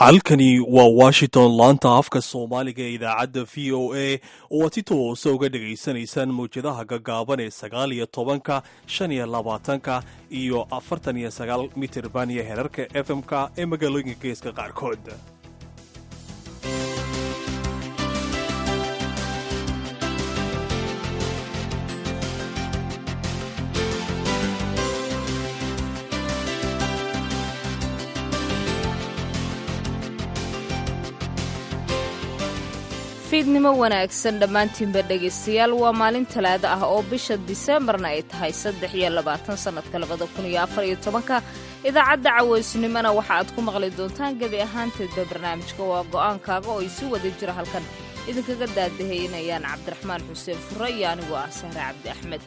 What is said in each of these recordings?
halkani waa washington laanta afka soomaaliga ee idaacadda v o a oo aad si toosa uga dhegaysanaysaan mawjadaha gaggaaban ee sagaal iyo tobanka shan iyo labaatanka iyo afartan iyo sagaal mitirban iyo herarka f m-ka ee magaalooyinka geeska qaarkood fiidnimo wanaagsan dhammaantiinba dhegaystayaal waa maalin talaado ah oo bisha diseembarna ay tahay saddex iyo labaatan sannadka labada kun iyo afar iyo tobanka idaacadda cawaysnimona waxa aad ku maqli doontaan gebi ahaanteedba barnaamijka waa go'aankaaga oo ay si wada jira halkan idinkaga daadahaynayaan cabdiraxmaan xuseen fure iyo anigoo ah sahre cabdi axmed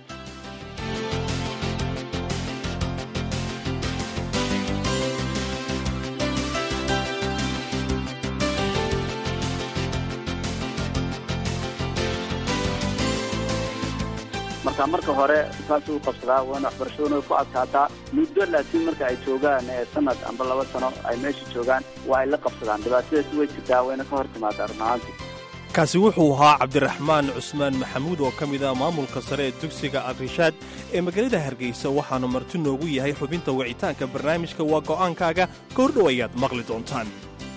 marka marka hore saas u qabsadaa waana waxbarashaduna ku adkaataa muddo laakiin marka ay joogaan sanad amba laba sano ay meesha joogaan waa ay la qabsadaan dhibaatadaasi way jirtaa wayna ka hor timaadaa run ahaanti kaasi wuxuu ahaa cabdiraxmaan cusmaan maxamuud oo ka mid ah maamulka sare ee dugsiga alrishaad ee magaalada hargeysa waxaanu marti noogu yahay xubinta wicitaanka barnaamijka waa go'aankaaga goordhow ayaad maqli doontaan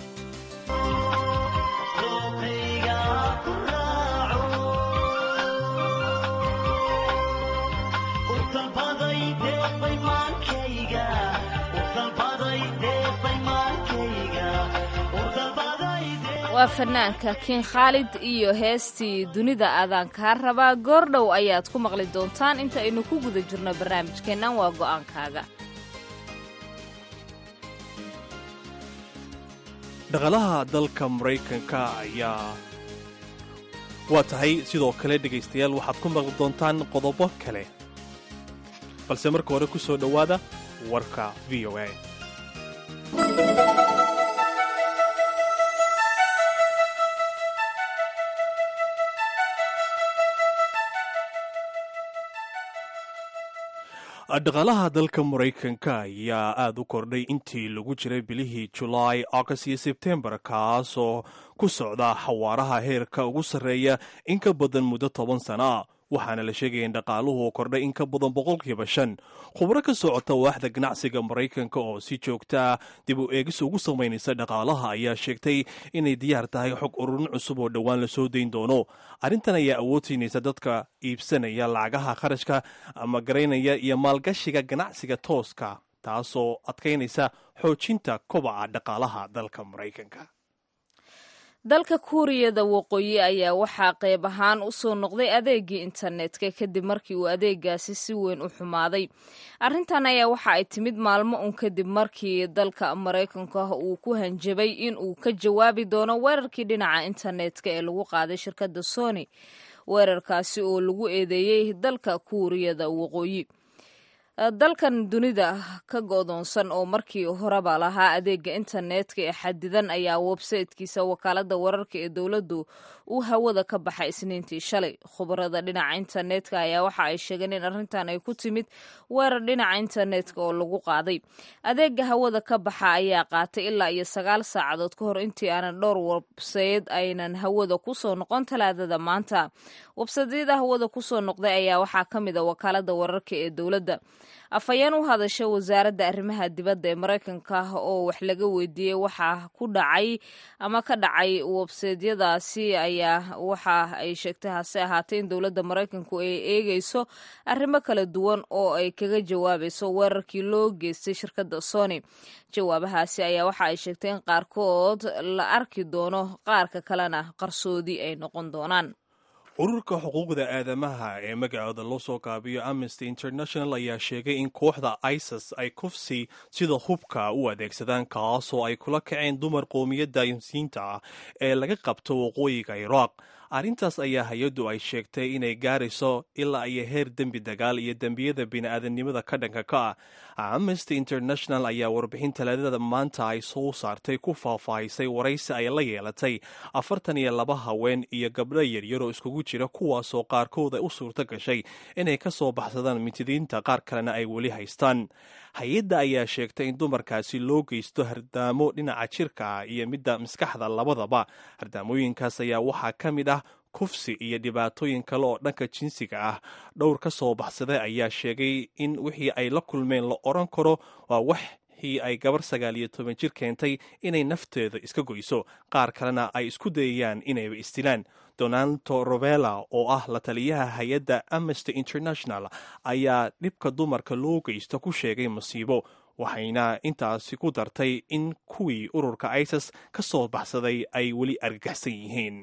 waa fanaanka kiin khaalid iyo heestii dunida aadaan kaa rabaa goordhow ayaad ku maqli doontaan inta aynu ku guda jirno barnaamijkeennan waa go'aankaaga dhaqalaha dalka maraykanka ayaa waa tahay sidoo kale dhegaystayaal waxaad ku maqli doontaan qodobo kale balse marka hore ku soo dhowaada warka v o a dhaqaalaha dalka maraykanka ayaa aada u kordhay intii lagu jiray bilihii julaay august iyo sebtembar kaasoo ku socda xawaaraha heerka ugu sarreeya in ka badan muddo toban sana waxaana la sheegaya in dhaqaaluhu uu kordhay in ka badan boqolkiiba shan khubro ka socota waaxda ganacsiga maraykanka oo si joogtaa dib u eegis ugu samaynaysa dhaqaalaha ayaa sheegtay inay diyaar tahay xog ururin cusub oo dhowaan la soo dayn doono arrintan ayaa awoodsiinaysa dadka iibsanaya lacagaha kharashka ama garaynaya iyo maalgashiga ganacsiga tooska taasoo adkaynaysa xoojinta kobaca dhaqaalaha dalka maraykanka dalka kuuriyada waqooyi ayaa waxaa qayb ahaan u soo noqday adeegii internetka kadib markii uu adeegaasi si weyn u xumaaday arrintan ayaa waxa ay timid maalmo un kadib markii dalka maraykanka uu ku hanjabay in uu ka jawaabi doono weerarkii dhinaca internetka ee lagu qaaday shirkadda sony weerarkaasi oo lagu eedeeyey dalka kuuriyada waqooyi dalkan dunida ka go'doonsan oo markii horeba lahaa adeega internetka ee xadidan ayaa websaytekiisa wakaalada wararka ee dowladdu uu hawada ka baxay isniintii shalay khubarada dhinaca internetka ayaa waxa ay sheegeen in arrintan ay ku timid weerar dhinaca internetka oo lagu qaaday adeega hawada ka baxa ayaa qaatay ilaa iyo sagaal saacadood ka hor intii aanan dhowr websayed aynan hawada kusoo noqon talaadada maanta websadyada hawada kusoo noqday ayaa waxaa ka mid a wakaalada wararka ee dowladda afhayeen u hadasha wasaaradda arrimaha dibadda ee maraykanka oo wax laga weydiiyey waxa ku dhacay ama ka dhacay websaydyadaasi ayaa waxa ay sheegtay hase ahaatee in dowladda maraykanku ay eegeyso arrimo kala duwan oo ay kaga jawaabayso weerarkii loo geystay shirkadda sony jawaabahaasi ayaa waxa ay sheegtay in qaarkood la arki doono qaarka kalena qarsoodi ay noqon doonaan ururka xuquuqda aadamaha ee magacooda loo soo gaabiyo amnesty international ayaa sheegay in kooxda isis ay kufsi sida hubka u adeegsadaan kaasoo ay kula kaceen dumar qoomiyadda yamsiinta ah ee laga qabto waqooyiga iraaq arrintaas ayaa hay-addu ay sheegtay inay gaarayso ilaa iyo heer dembi dagaal iyo dembiyada bini'aadanimada ka dhanka ka ah amnesty international ayaa warbixin talaadada maanta ay soo saartay ku faahfaahisay waraysi ay la yeelatay afartan iyo laba haween iyo gabdho yaryaroo iskugu jira kuwaasoo qaarkooda u suurto gashay inay ka soo baxsadaan mintidiinta qaar kalena ay weli haystaan hay-adda ayaa sheegtay in dumarkaasi loo geysto hardaamo dhinaca jirka ah iyo midda maskaxda labadaba hardaamooyinkaas ayaa waxaa ka mid ah kufsi iyo dhibaatooyin kale oo dhanka jinsiga ah dhowr ka soo baxsaday ayaa sheegay in wixii ay la kulmeen la odhan karo waa waxii ay gabar sagaal iyo toban jir keentay inay nafteeda iska goyso qaar kalena ay isku dayayaan inayba istilaan donaldo rovella oo ah la taliyaha hay-adda amnesty international ayaa dhibka dumarka loo geysto ku sheegay masiibo waxayna intaasi ku dartay in kuwii ururka isis ka soo baxsaday ay weli argagaxsan yihiin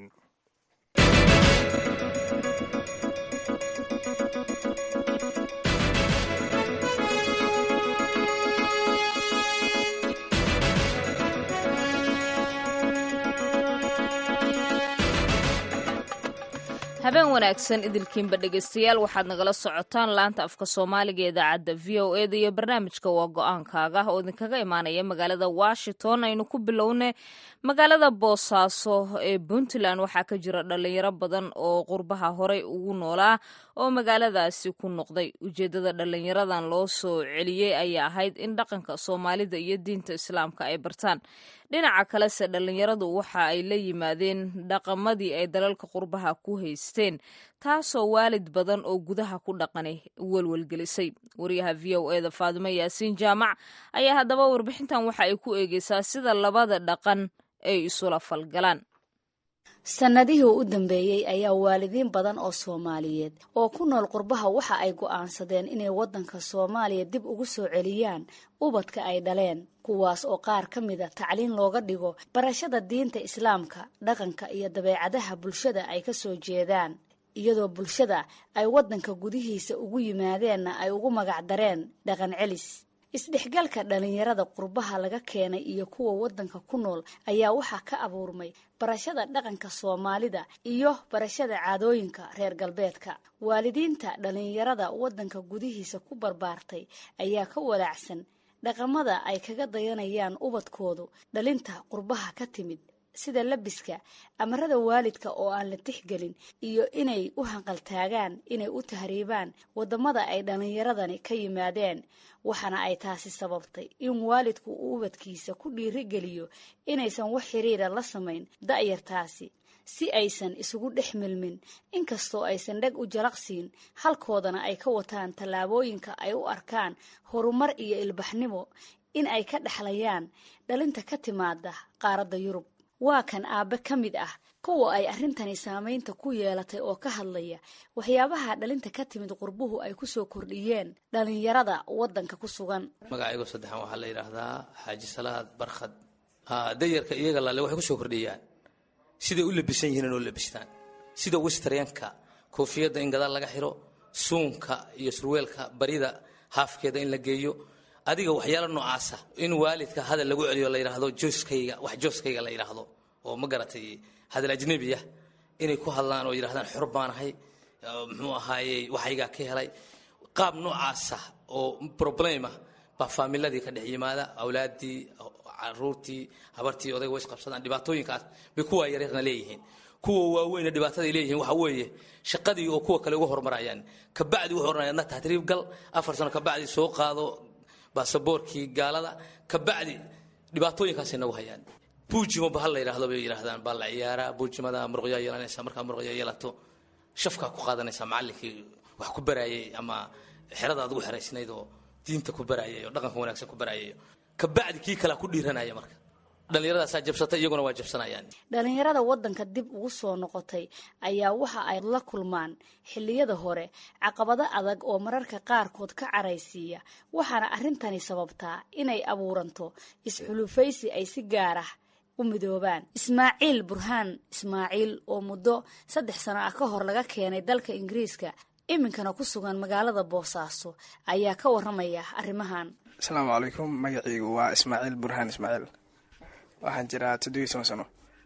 habeen wanaagsan idilkiinba dhegaystayaal waxaad nagala socotaan laanta afka soomaaliga ee idaacadda v o eda iyo barnaamijka waa go-aankaaga oo idinkaga imaanaya magaalada washington aynu ku bilowne magaalada boosaaso ee puntland waxaa ka jira dhalinyaro badan oo qurbaha horey ugu noolaa oo magaaladaasi ku noqday ujeedada dhalinyaradan loo soo celiyey ayaa ahayd in dhaqanka soomaalida iyo diinta islaamka ay bartaan dhinaca kalese dhalinyaradu waxa ay la yimaadeen dhaqamadii ay dalalka qurbaha ku haysteen taasoo waalid badan oo gudaha ku dhaqanay welwelgelisay wariyaha v o eda faadimo yaasiin jaamac ayaa haddaba warbixintan waxa ay ku eegeysaa sida labada dhaqan ay isula falgalaan sannadihii u dambeeyey ayaa waalidiin badan oo soomaaliyeed oo ku nool qurbaha waxa ay go'aansadeen inay waddanka soomaaliya dib ugu soo celiyaan ubadka ay dhaleen kuwaas oo qaar ka mida tacliin looga dhigo barashada diinta islaamka dhaqanka iyo dabeecadaha bulshada ay ka soo jeedaan iyadoo bulshada ay waddanka gudihiisa ugu yimaadeenna ay ugu magacdareen dhaqan celis isdhexgalka dhalinyarada qurbaha laga keenay iyo kuwa waddanka ku nool ayaa waxaa ka abuurmay barashada dhaqanka soomaalida iyo barashada caadooyinka reer galbeedka waalidiinta dhalinyarada waddanka gudihiisa ku barbaartay ayaa ka walaacsan dhaqamada ay kaga dayanayaan ubadkoodu dhalinta qurbaha ka timid sida labiska amarada waalidka oo aan la tixgelin iyo inay u hanqaltaagaan inay u tahriibaan waddamada ay dhallinyaradani ka yimaadeen waxaana ay taasi sababtay in waalidku uu ubadkiisa ku dhiirigeliyo inaysan wax xiriira la samayn da'yartaasi si aysan isugu dhex milmin inkastoo aysan dheg u jalaqsiin halkoodana ay ka wataan tallaabooyinka ay u arkaan horumar iyo ilbaxnimo in ay ka dhexlayaan dhalinta ka timaada qaaradda yurub waa kan aabbe ka mid ah kuwa ay arrintani saamaynta ku yeelatay oo ka hadlaya waxyaabaha dhalinta ka timid qurbuhu ay kusoo kordhiyeen dhalinyarada waddanka ku sugan magacaygo saddexan waxaa la yidhaahdaa xaaji salaad barkhad dayarka iyaga lale waxay kusoo kordhiyaan siday u labisan yihiin inoo labistaan sida westrenka koofiyadda in gadaal laga xiro suunka iyo surweelka barida haafkeeda in la geeyo adiga waxyaalo noocaasa in waalidka hadal lagu celiyo la yidhaahdo jooskayga wax jooskayga la yidhaahdo oo ma garatay hadal ajnebiya inay ku hadlaan oo yidhahdaan xor baanahay muxuu ahaayey waxaygaa ka helay qaab noocaasa oo problema baa faamiladii ka dhex yimaada awlaadii caruurtii habartii odayga way isqabsadaan dhibaatooyinkaas bay kuwa yareerna leeyihiin kuwa waaweyna dhibaataday leeyihiin waxa weeye shaqadii oo kuwa kale uga horumarayaan kabacdi wuxuu oranaya adna tahriib gal afar sano kabacdi soo qaado baasaboorkii gaalada kabacdi dhibaatooyinkaasay nagu hayaan buujimo bahal la yidhaahdo bay yidhahdaan baa la ciyaaraa buujimada muruqyaa yeelanaysa markaa muruqya yeelato shafkaa ku qaadanaysa macallinkii wax ku baraayay ama xerada aad ugu xeraysnayd oo diinta ku baraayay oo dhaqanka wanaagsan ku baraayay kabacdi kii kalea ku dhiiranaya marka dhallinyaradaasaa jabsatay iyaguna waa jabsanayaan dhalinyarada waddanka dib ugu soo noqotay ayaa waxa ay la kulmaan xilliyada hore caqabado adag oo mararka qaarkood ka caraysiiya waxaana arrintani sababtaa inay abuuranto isxulufaysi ay si gaar ah u midoobaan ismaaciil burhaan ismaaciil oo muddo saddex sano ah ka hor laga keenay dalka ingiriiska iminkana ku sugan magaalada boosaaso ayaa ka waramaya arrimahan asalaamu calaykum magaciigu waa ismaaciil burhaan ismaaciil waxaan jiraa toddobiyi toban sano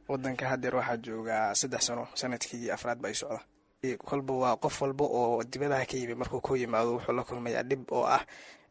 wadanka hadeer waxaa joogaa saddex sano sanadkii afraad ba ay socda kolba waa qof walba oo dibadaha ka yimi markuu ku yimaado wuxuu la kulmayaa dhib oo ah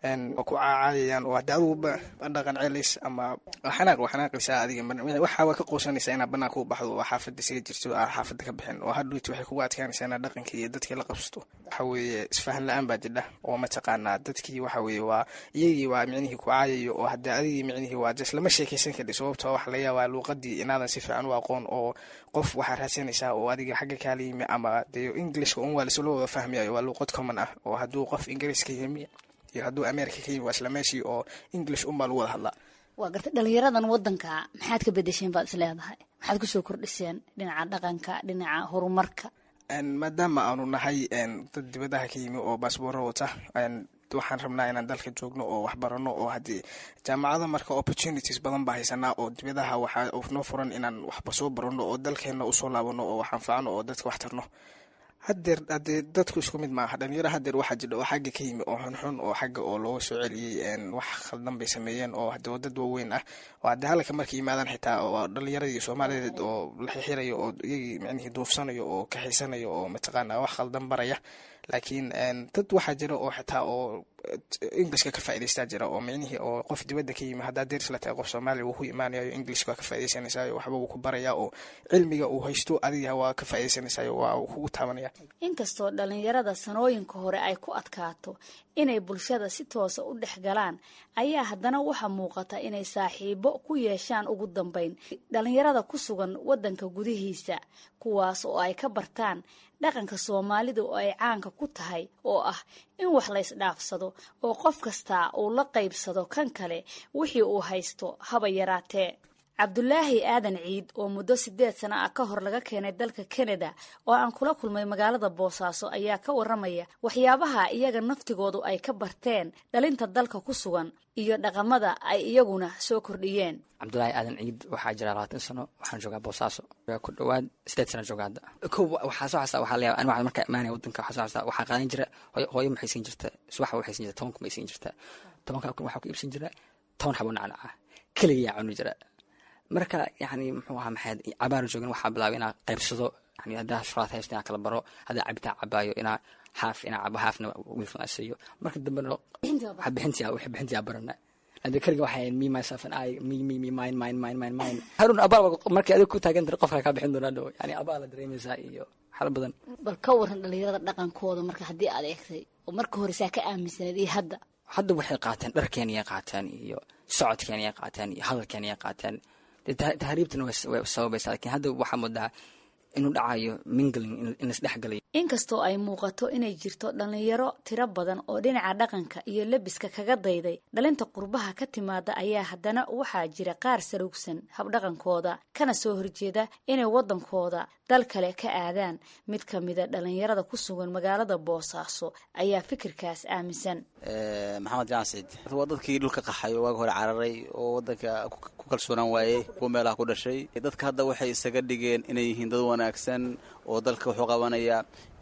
ku caacayayaan oo hade aduguba dhaqan celis ama xanaaq waa xanaaqaysaa adiga waxaa waa ka quusanaysaa inaad banaanka u baxdo oo xaafada isaga jirto aa xaafada ka bixin oo hadhuyti waxay kugu adkaanaysaa inaad dhaqankii iyo dadkii la qabsato waxa weeye isfahan la-aan baa jidha oo mataqaanaa dadkii waxa weeye waa iyagii waa micnihii ku caayayo oo hadde adigii micnihii waa jes lama sheekaysan kadhi sababtoo waxa laga yaabaa luuqadii inaadan si fiican u aqoon oo qof waxaa raadsanaysaa oo adiga xagga kaala yimi ama dee englishka un waa lisla wada fahmayayo waa luuqad common ah oo hadduu qof ingiriiska yimi iyo hadduu america ka yimi waa isla meeshii oo english unbaa lagu wada hadlaa waa gartay dhalinyaradan wadanka maxaad ka bedesheen baad is leedahay maxaad kusoo kordhiseen dhinaca dhaqanka dhinaca horumarka maadaama aanu nahay dad dibadaha ka yimi oo baasbooro wata waxaan rabnaa inaan dalka joogno oo waxbarano oo haddii jaamacada marka opportunities badan baa haysanaa oo dibadaha waxaa noo furan inaan waxba soo barano oo dalkeenna usoo laabano oo wax anfacno oo dadka wax tarno hadeer hadee dadku isku mid maaha dhalinyaro hadeer waxaa jidha oo xagga ka yimi oo xunxun oo xagga oo looga soo celiyey wax khaldan bay sameeyeen oo hade dad waaweyn ah oo haddee halka markay yimaadaan xitaa oo dhalinyaradii soomaaliyeed oo la xixirayo oo iyagii micnihii duufsanayo oo kaxaysanayo oo mataqaana wax khaldan baraya laakiin dad waxaa jira oo xitaa oo englishka ka faa'idaystaa jira oo micnihii oo qof dibadda ka yimi haddaa deris la tahay qof soomaaliya wuu ku imaanayo englishka waa ka faa'idaysanaysaayo waxba wuu ku barayaa oo cilmiga uu haysto adiga waa ka faa'idaysanaysaayo waa uu kugu taabanaya inkastoo dhalinyarada sanooyinka hore ay ku adkaato inay bulshada si toosa u dhex galaan ayaa haddana waxaa muuqata inay saaxiibo ku yeeshaan ugu dambeyn dhalinyarada ku sugan waddanka gudihiisa kuwaas oo ay ka bartaan dhaqanka soomaalida oo ay caanka ku tahay oo ah in wax la ysdhaafsado oo qof kastaa uu la qaybsado kan kale wixii uu haysto haba yaraatee cabdulaahi aadan ciid oo muddo sideed sano ah ka hor laga keenay dalka kanada oo aan kula kulmay magaalada boosaaso ayaa ka waramaya waxyaabaha iyaga naftigoodu ay ka barteen dhalinta dalka ku sugan iyo dhaqamada ay iyaguna soo kordhiyeen cabdulaahi aadan ciid waxaa jira labaatan sano waxaan joogaa boosaaso ku dhawaad sideed sana jooga hadda ko waxaa soo xastaa waxaa layaaba aniga markaa imaanaya wadanka waxaa soo xastaa waxaa qaadan jira hooyo hooyo maxay siin jirta subaxa waxay siin jirta toban kun bay siin jirta tobanka kun waxaa ku iibsan jira toban xabo nacnaca keligayaa cuni jira marka yani muxuu ahaa maxayd cabaar joogin waxaa bilaabay inaa qaybsado yani haddaa shuraad haysto inaa kala baro haddaa cabitaan cabaayo inaa haaf inaa cabo haafna wiilkan siiyo marka dambena bixintia wixii bixintia barana hadda keliga waxay me myself and I me me me mine mine mine mine mine harun abaal markay adiga ku taagan tiri qofka kaa bixin doonaa dhow yani abaal la dareemaysaa iyo xalo badan bal ka waran dhalinyarada dhaqankooda marka haddii aad eegtay oo marka hore saa ka aaminsaneed iyo hadda hadda waxay qaateen dharkeeniyay qaateen iyo socodkeeniyay qaateen iyo hadalkeeniyay qaateen tahriibtana way sababaysaa lakiin hadda waxaa moodaa inuu dhacayo mingling in laisdhexgalayo inkastoo ay muuqato inay jirto dhalinyaro tiro badan oo dhinaca dhaqanka iyo lebiska kaga dayday dhalinta qurbaha ka timaada ayaa haddana waxaa jira qaar sarugsan habdhaqankooda kana soo horjeeda inay waddankooda dal kale ka aadaan mid ka mida dhalinyarada ku sugan magaalada boosaaso ayaa fikirkaas aaminsan maxamed jaan ciid waa dadkii dhulka qaxay oo waaga hore cararay oo wadanka ku kalsoonaan waayey kuwa meelaha ku dhashay dadka hadda waxay isaga dhigeen inay yihiin dad wanaagsan oo dalka wuxuu qabanaya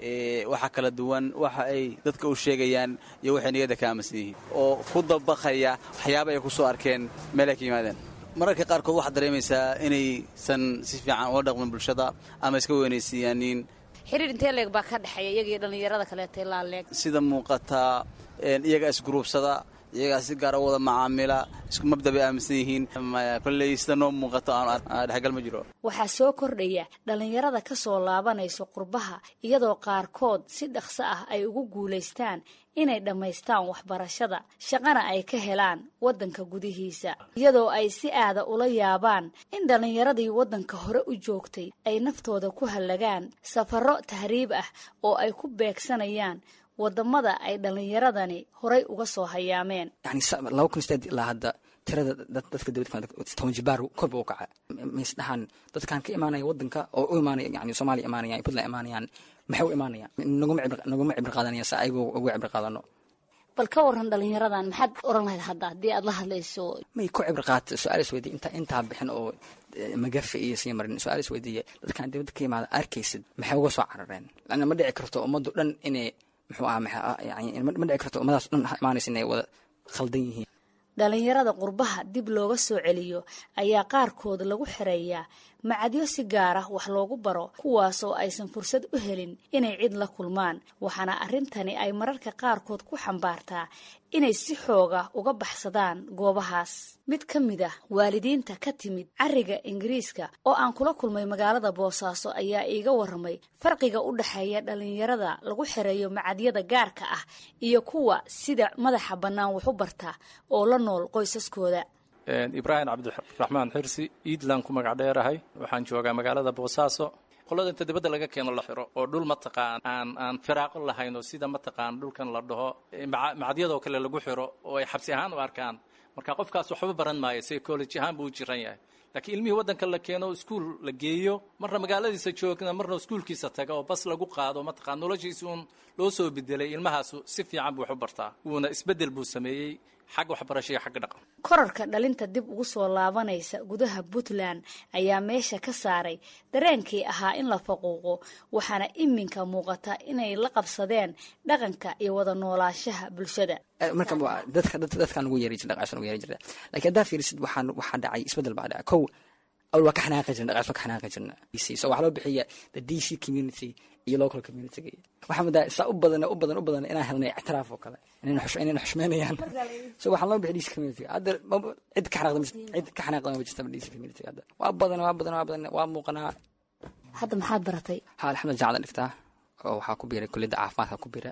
waxa kala duwan waxa ay dadka u sheegayaan iyo waxay niyadda ka aaminsan yihiin oo ku dabaqaya waxyaaba ay ku soo arkeen meel ay ka yimaadeen mararka qaarkood waxaad dareemaysaa inaysan si fiican ula dhaqmin bulshada ama iska weynaysiiyaanin xiriir intee leeg baa ka dhexeeya iyaga iyo dhalinyarada kaleeta ilaa leeg sida muuqataa iyagaa isguruubsada iyagaa si gaara wada macaamila isku mabda bay aaminsan yihiin kolley sida noo muuqato aan dhexgal ma jiro waxaa soo kordhaya dhalinyarada ka soo laabanayso qurbaha iyadoo qaarkood si dhaqso ah ay ugu guulaystaan inay dhammaystaan waxbarashada shaqana ay ka helaan waddanka gudihiisa iyadoo ay si aada ula yaabaan in dhallinyaradii waddanka hore u joogtay ay naftooda ku hallagaan safarro tahriib ah oo ay ku beegsanayaan wadamada ay dhallinyaradani horay uga soo hayaameen yani laba kun sideed ilaa hadda tirada dadka dawlad toban jibaar korba u kaca maisdhahaan dadkan ka imaanaya wadanka oo u imaanaya yani soomaaliya imaanayaan puntland imaanayaan maxay u imaanayaan naguma cibri qaadanaya sa ayagu uga cibri qaadano bal ka waran dhalinyaradan maxaad oran lahayd hadda haddii aad la hadlayso may ku cibri qaata su-aal is weydiye inta intaa bixin oo magafe iyo sii marin su-aal is weydiiye dadkan dibadda ka imaada arkaysid maxay uga soo carareen lana ma dhici karto ummaddu dhan inay muxuu aha yani ma dhici karto ummadaas dhan imaanaysa inay wada khaldan yihiin dhalinyarada qurbaha dib looga soo celiyo ayaa qaarkood lagu xereeyaa macadyo si gaar ah wax loogu baro kuwaasoo aysan fursad u helin inay cid la kulmaan waxaana arrintani ay mararka qaarkood ku xambaartaa inay si xooga uga baxsadaan goobahaas mid ka mid ah waalidiinta ka timid cariga ingiriiska oo aan kula kulmay magaalada boosaaso ayaa iiga waramay farqiga u dhexeeya dhalinyarada lagu xereeyo macadyada gaarka ah iyo kuwa sida madaxa bannaan waxu barta oo la nool qoysaskooda ibraahim cabdiraxmaan xirsi iidland ku magac dheerahay waxaan joogaa magaalada boosaaso qolada inta dibadda laga keeno la xiro oo dhul mataqaan aan aan firaaqo lahayn oo sida mataqaan dhulkan la dhaho macadyadoo kale lagu xiro oo ay xabsi ahaan u arkaan marka qofkaas waxba baran maayo psychology ahaan buu u jiran yahay laakiin ilmihii waddanka la keeno iskuul la geeyo marna magaaladiisa joogna marna iskuulkiisa taga oo bas lagu qaado mataqaan noloshiisi uun loo soo bedelay ilmahaasu si fiican buu wax u bartaa wuuna isbeddel buu sameeyey xag waxbarasho iyo xagga dhaqan korarka dhalinta dib ugu soo laabanaysa gudaha puntland ayaa meesha ka saaray dareenkii ahaa in la faquuqo waxaana iminka muuqata inay la qabsadeen dhaqanka iyo wada noolaanshaha bulshada marka dadka dadkaan ugu yeeri jirna dhaqaashan ugu yeeri jirna laakiin haddaa fiirisid waxaan waxaa dhacay isbeddel baa dhacay kow awal waa ka xanaaqi jirna dhaqaas waa ka xanaaqi jirna so waxaa loo bixiya the d c community iyo local community waxaa mudaa saa u badan u badan u badan inaan helnay ictiraaf oo kale inayna xushmeynayaan so waxaan loo bixiy d c community hadda cid ka xanaaqda cid ka xanaaqda ma jirta d c community hadda waa badan waa badan waa badan waa muuqanaa hadda maxaad baratay ha alxamdulillah jaamacada dhigtaa oo waxaa ku biiray kulliyadda caafimaadka ku biira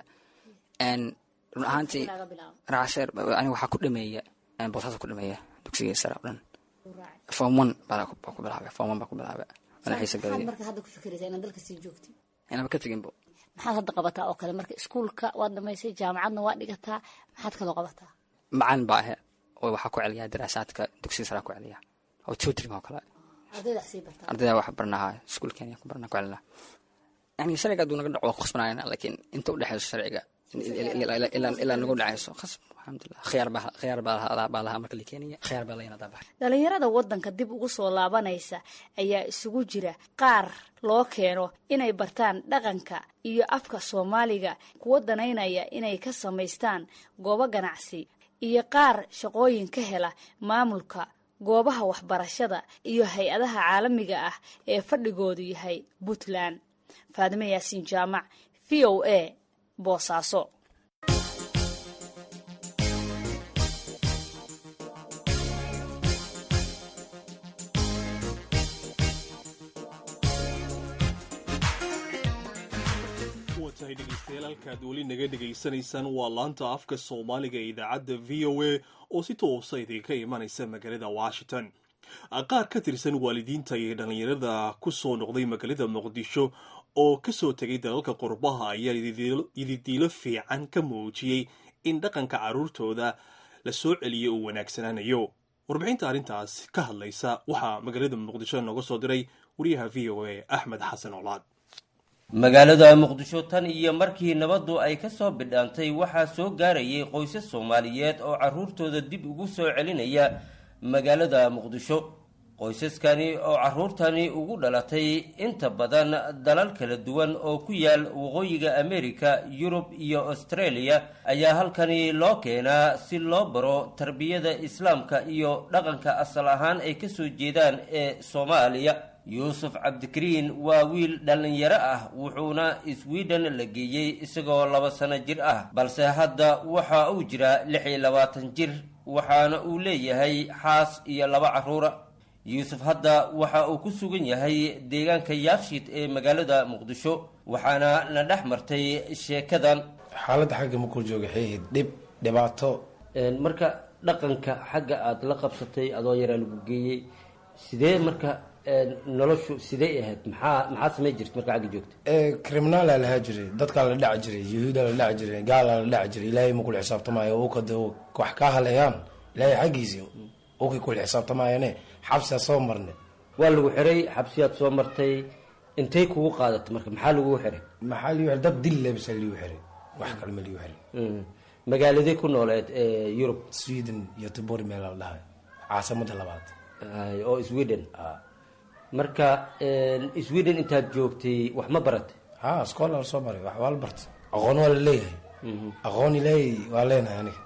run ahaantii raasheer aniga waxaa ku dhameeya boosaasa ku dhameeya dugsiga sare o dhan form one baa ku bilaabay form one baa ku bilaabay mana xiisa galay marka hadda ku fikiraysaa inaad dalka sii joogtid inaba ka teginbo maxaad hadda qabataa oo kale marka iskuulka waad dhamaysay jaamacadna waa dhigataa maxaad kaloo qabataa macalin baa ahe oo waxaa ku celiyaa daraasaadka dugsiga sare ku celiya oo tutoring oo kale ardayda sii bartaa ardayda wax barnaha iskuulkeena ku barna ku celina yani sharciga hadduu naga dhaco waa ku khasbanayna laakiin inta udhexeyso sharciga ilaa nagu dhacayso khasb alxamdulilah khiyaar baa khiyaar baa lahaa marka la keenaya khiyaar baa layna daabax dhalinyarada waddanka dib ugu soo laabanaysa ayaa isugu jira qaar loo keeno inay bartaan dhaqanka iyo afka soomaaliga kuwa danaynaya inay ka samaystaan goobo ganacsi iyo qaar shaqooyin ka hela maamulka goobaha waxbarashada iyo hay-adaha caalamiga ah ee fadhigoodu yahay puntland faadime yaasiin jaamac v o a boosaaso tahay dhegeystayaal halkaad weli naga dhegaysanaysaan waa laanta afka soomaaliga ee idaacadda v o a oo si toosa idinka imanaysa magaalada washington qaar ka tirsan waalidiinta iyo dhallinyarada ku soo noqday magaalada muqdisho oo kasoo tegay dalalka qurbaha ayaa ididiilo fiican ka muujiyey in dhaqanka carruurtooda la soo celiyay uu wanaagsanaanayo warbixinta arrintaas ka hadlaysa waxaa magaalada muqdisho nooga soo diray wariyaha v o a axmed xasan colaad magaalada muqdisho tan iyo markii nabaddu ay ka soo bidhaantay waxaa soo gaarayay qoysas soomaaliyeed oo carruurtooda dib ugu soo celinaya magaalada muqdisho qoysaskani oo carruurtani ugu dhalatay inta badan dalal kala duwan oo ku yaal waqooyiga amerika yurub iyo australia ayaa halkani loo keenaa si loo baro tarbiyada islaamka iyo dhaqanka asal ahaan ay kasoo jeedaan ee soomaaliya yuusuf cabdikariin waa wiil dhallinyaro ah wuxuuna sweden la geeyey isagoo laba sano jir ah balse hadda waxa uu jiraa lix iyo labaatan jir waxaana uu leeyahay xaas iyo laba carruura yuusuf hadda waxa uu ku sugan yahay deegaanka yaakshiid ee magaalada muqdisho waxaana la dhex martay sheekadan xaaladda xagga makuu jooga xeehid dhib dhibaato marka dhaqanka xagga aada la qabsatay adoo yaraa lagu geeyey sidee marka noloshu sidee ahayd maxaa maxaa samay jirta marka xagga joogta criminaala lahaa jiray dadkaa la dhaci jiray yahuuda la dhaci jiray gaala la dhaci jiray ilaahay ma kula xisaabtamaayo ukad wax kaa haleeyaan ilaahay xaggiisii ukay kula xisaabtamaayane xabsiaa soo marne waa lagu xiray xabsiyaad soo martay intay kugu qaadatay marka maxaa lagu xiray maxaa liu xiray dad dil lebisa liu xiray wax kale ma liu xiray magaaladay ku nooleed yurub sweden iyo tibor meel la dhahay caasamada labaad oo sweden marka sweden intaad joogtay wax ma baratay ha scola soo baray wax waa la bartay aqoon waa la leeyahay aqoon ilaahay waa leenahay aniga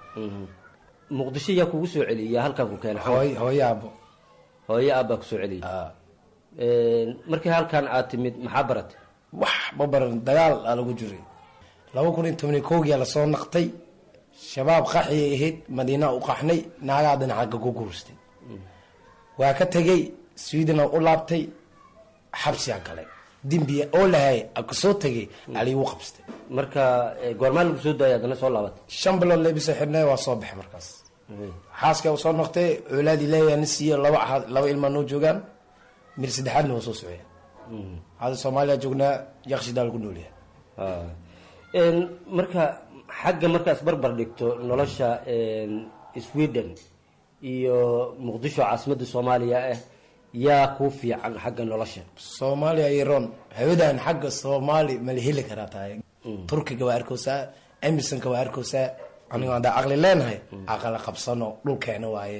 muqdisho yaa kugu soo celiyay yaa halkaan ku keenay hooy hooyo aabo hooyo aabbaa kusoo celiyay markii halkan aad timid maxaa baratay wax ma baran dagaal aa lagu jiray laba kun iyo toban iyo kowgiyaa lasoo naqtay shabaab qaxiyay ahayd madiina u qaxnay naagaa dhinacaga ku guurstay waa ka tegay swedena u laabtay xabsiyaa galay dembiya oo lahay kasoo tegay aliigu qabstay marka goormaa lagu soo daayay haddana soo laabatay shan bilood leebisa xidhnay waa soo baxay markaas xaaska soo noqtay colaadii leeyaa na siiye laba laba ilmaa noo joogaan mir saddexaadna waa soo socya hadda soomaaliya joognaa yakshidaa lagu noolyahay marka xagga markaas barbar dhigto nolosha sweden iyo muqdisho caasimadda soomaaliya ah yaa kuu fiican xagga nolosha soomaaliya iyo ron hawadan xagga soomaali mala heli karaa tahay turkiga waa arkoosaa emersonka waa arkoosaa anigo haddaa aqli leenahay aqala qabsano dhulkeena waaye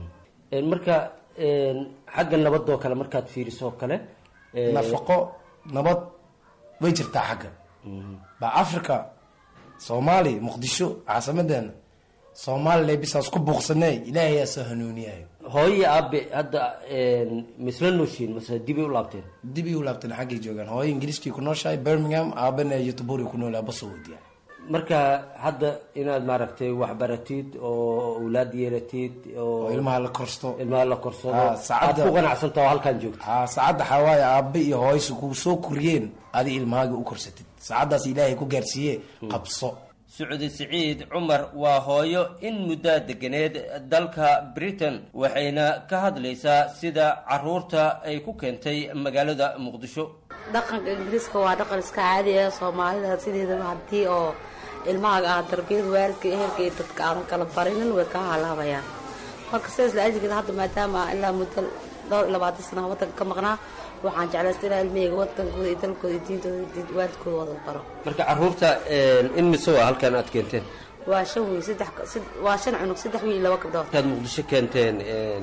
marka xagga nabadoo kale markaad fiiriso kale nafaqo nabad way jirtaa xagga ba africa soomaaliya muqdisho caasimadeena soomaaliya bisaas ku buuqsanay ilaahay yaa soo hanuuniyayo hooyo aabe hadda misla nooshiin mase dibay u laabteen dibay u laabteen xaggay joogaan hooyo ingiriiskii ku nooshahay birmingham aabana yotuburi ku noolaa basoo wadiya marka hadda inaad maaragtay waxbaratid oo awlaad yeelatid oo ilmaha la korsto ilmaha la korsado aad ku qanacsanta oo halkaan joogto ha saacadda xawaaye aabe iyo hooysu kuu soo koriyeen adi ilmahaaga u korsatid saacaddaas ilaahay ku gaarsiiye qabso sucudi siciid cumar waa hooyo in muddaa deganeed dalka britain waxayna ka hadlaysaa sida caruurta ay ku keentay magaalada muqdisho dhaqanka ingiriiska waa dhaqan iska caadi ah soomaalida sideedaba haddii oo ilmahaaga ah darbiyada waalidka ehelka iyo dadka aadan kala barinin way kaa halaabayaan marka sidaas la ajgeeda hadda maadaama ilaa muddo dhowr iyo labaatan sana wadanka ka maqnaa waxaan jeclaysta inaa ilmahayga wadankooda iyo dalkooda iyo diintooda waalidkooda wada baro marka caruurta in mise waa halkan aad keenteen waa shan wiil saddex waa shan cunug saddex wiil laba gabdhood markaad muqdisho keenteen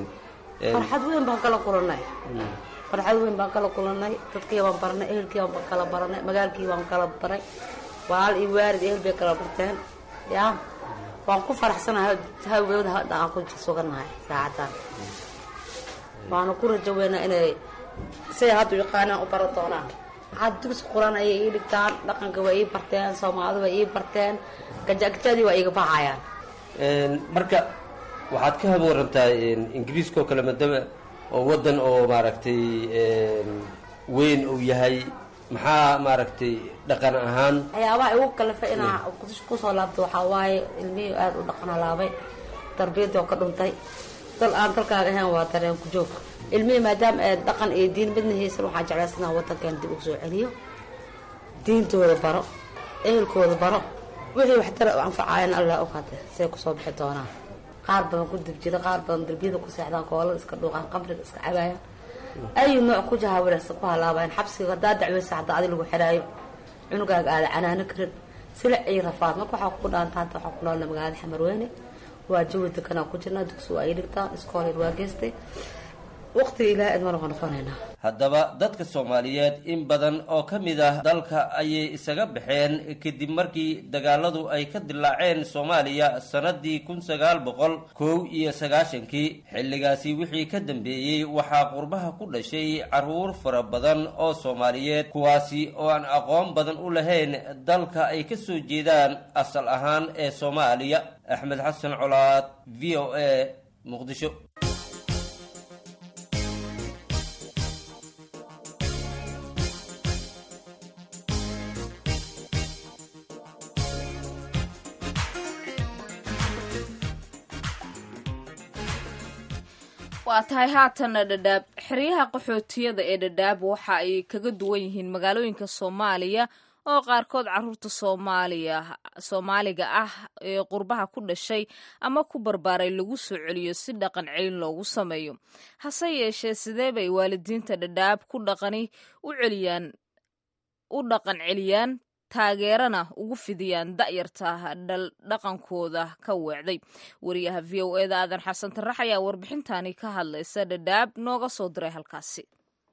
farxad weyn baan kala kulanay farxad weyn baan kala kulanay dadkii baan baranay ehelkii baan kala baranay magaalkii baan kala baray walaal iyo waalid ehel bay kala barteen ya waan ku faraxsanahay hawgooda hadda aan ku suganahay saacadan waana ku rajo weynaa inay siday hadda yaqaanaan u baran doonaan had dugsi quran ayay ii dhigtaan dhaqanka waa ii barteen soomaalida waa ii barteen gajagajadii waa iiga baxayaan marka waxaad ka habwarantaa ingiriiska oo kale maadaama oo wadan oo maaragtay weyn uu yahay maxaa maaragtay dhaqan ahaan waxyaabaha igu kalifa inaa kusoo laabto waxaa waaye ilmihii aada u dhaqan halaabay tarbiyadii oo ka dhuntay dal aan dalkaaga ahayn waa dareen ku joog ilmihii maadaama ee dhaqan iyo diin midna haysan waxaa jeclaysanaa wadankeena dib ugu soo celiyo diintooda baro ehelkooda baro wixii waxtara u anfacayan allah og hade say kusoo bixi doonaan qaar badan ku dibjida qaar badan darbiyada ku seexdaan koolada iska dhuuqaan qabriga iska cabaayaan ayu nooc ku jahaawiraysan ku halaabayan xabsiga haddaa dacweysa haddaa adi lagu xiraayo cunugaaga aada canaano karin silic iyo rafaad marka waxaa kugu dhaanta hadda waxaa ku noolna magaalada xamarweyne waa jawi dekanaa ku jirnaa dugsi waa ay dhigtaan iskoolir waa geystay waqtiga ilaahay admana waa noqonaynaa haddaba dadka soomaaliyeed in badan oo ka mid ah dalka ayay isaga baxeen kadib markii dagaaladu ay ka dilaaceen soomaaliya sannadii kun sagaal boqol kow iyo sagaashankii xilligaasi wixii ka dambeeyey waxaa qurbaha ku dhashay carruur fara badan oo soomaaliyeed kuwaasi oo aan aqoon badan u lahayn dalka ay ka soo jeedaan asal ahaan ee soomaaliya axmed xasan colaad v o a muqdisho waa tahay haatanna dhadhaab xeryaha qaxootiyada ee dhadhaab waxa ay kaga duwan yihiin magaalooyinka soomaaliya oo qaarkood caruurta soomaaliya soomaaliga ah ee qurbaha ku dhashay ama ku barbaaray lagu soo celiyo si dhaqan celin loogu sameeyo hase yeeshee sidee bay waalidiinta dhadhaab ku dhaqani u celiyaan u dhaqan celiyaan taageerana ugu fidiyaan da'yarta dhaqankooda ka weecday wariyaha v o eda aadan xasan tarax ayaa warbixintani ka hadlaysa dhadhaab nooga soo diray halkaasi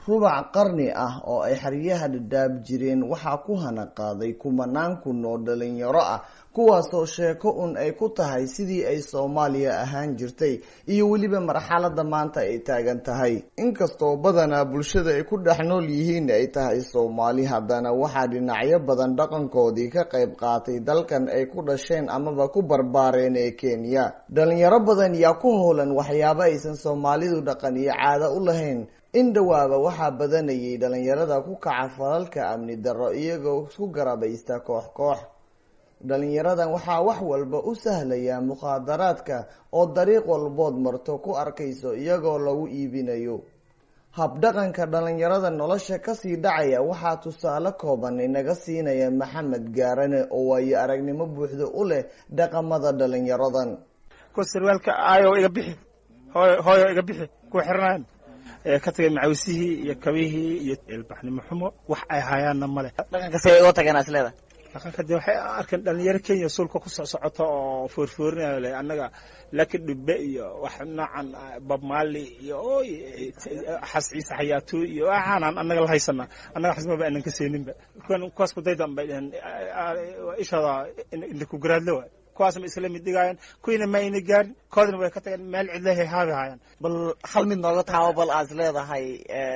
rubac qarni ah oo ay xeryaha dhadhaab jireen waxaa ku hana qaaday kumanaan kun oo dhalinyaro ah kuwaasoo sheeko un ay ku tahay sidii ay soomaaliya ahaan jirtay iyo weliba marxalada maanta ay taagan tahay inkastoo badanaa bulshada ay ku dhex nool yihiin ay tahay soomaali haddana waxaa dhinacyo badan dhaqankoodii ka qayb qaatay dalkan ay ku dhasheen amaba ku barbaareen ee kenya dhalinyaro badan yaa ku howlan waxyaabo aysan soomaalidu dhaqan iyo caado u lahayn in dhawaaba waxaa badanayay dhalinyarada ku kaca falalka amni darro iyagoo isku garabaysta koox koox dhalinyaradan waxaa wax walba u sahlaya mukhaadaraadka oo dariiq walbood marto ku arkayso iyagoo lagu iibinayo habdhaqanka dhalinyarada nolosha kasii dhacaya waxaa tusaale kooban inaga siinaya maxamed gaarane oo waayo aragnimo buuxda u leh dhaqamada dhalinyaradan sarwaalka aayo iga bixi hooyo hooyo iga bixi ku xirnayn ka tagay macawisihii iyo kabihii iyo ilbaxnimo xumo wax ay hayaanna male dhaqanka say uga tageen isleeda dhaqanka dee waxay arkeen dhalinyaro kenya suulka ku soc socoto oo foorfoorinayo le annaga laki dhube iyo wax noocan bob mali iyo oy xas ciise xayaatu iyo waxaanaan annaga la haysanaa annaga xasmaba aanan ka seeninba kuwaas kudaydan bay dheheen ishooda indhaku garaadle waay kuwaasma isla mid dhigaayeen kuwiina ma ayna gaarin koodina way ka tageen meel cidlehay haabi haayaan bal hal mid nooga taabo bal aad isleedahay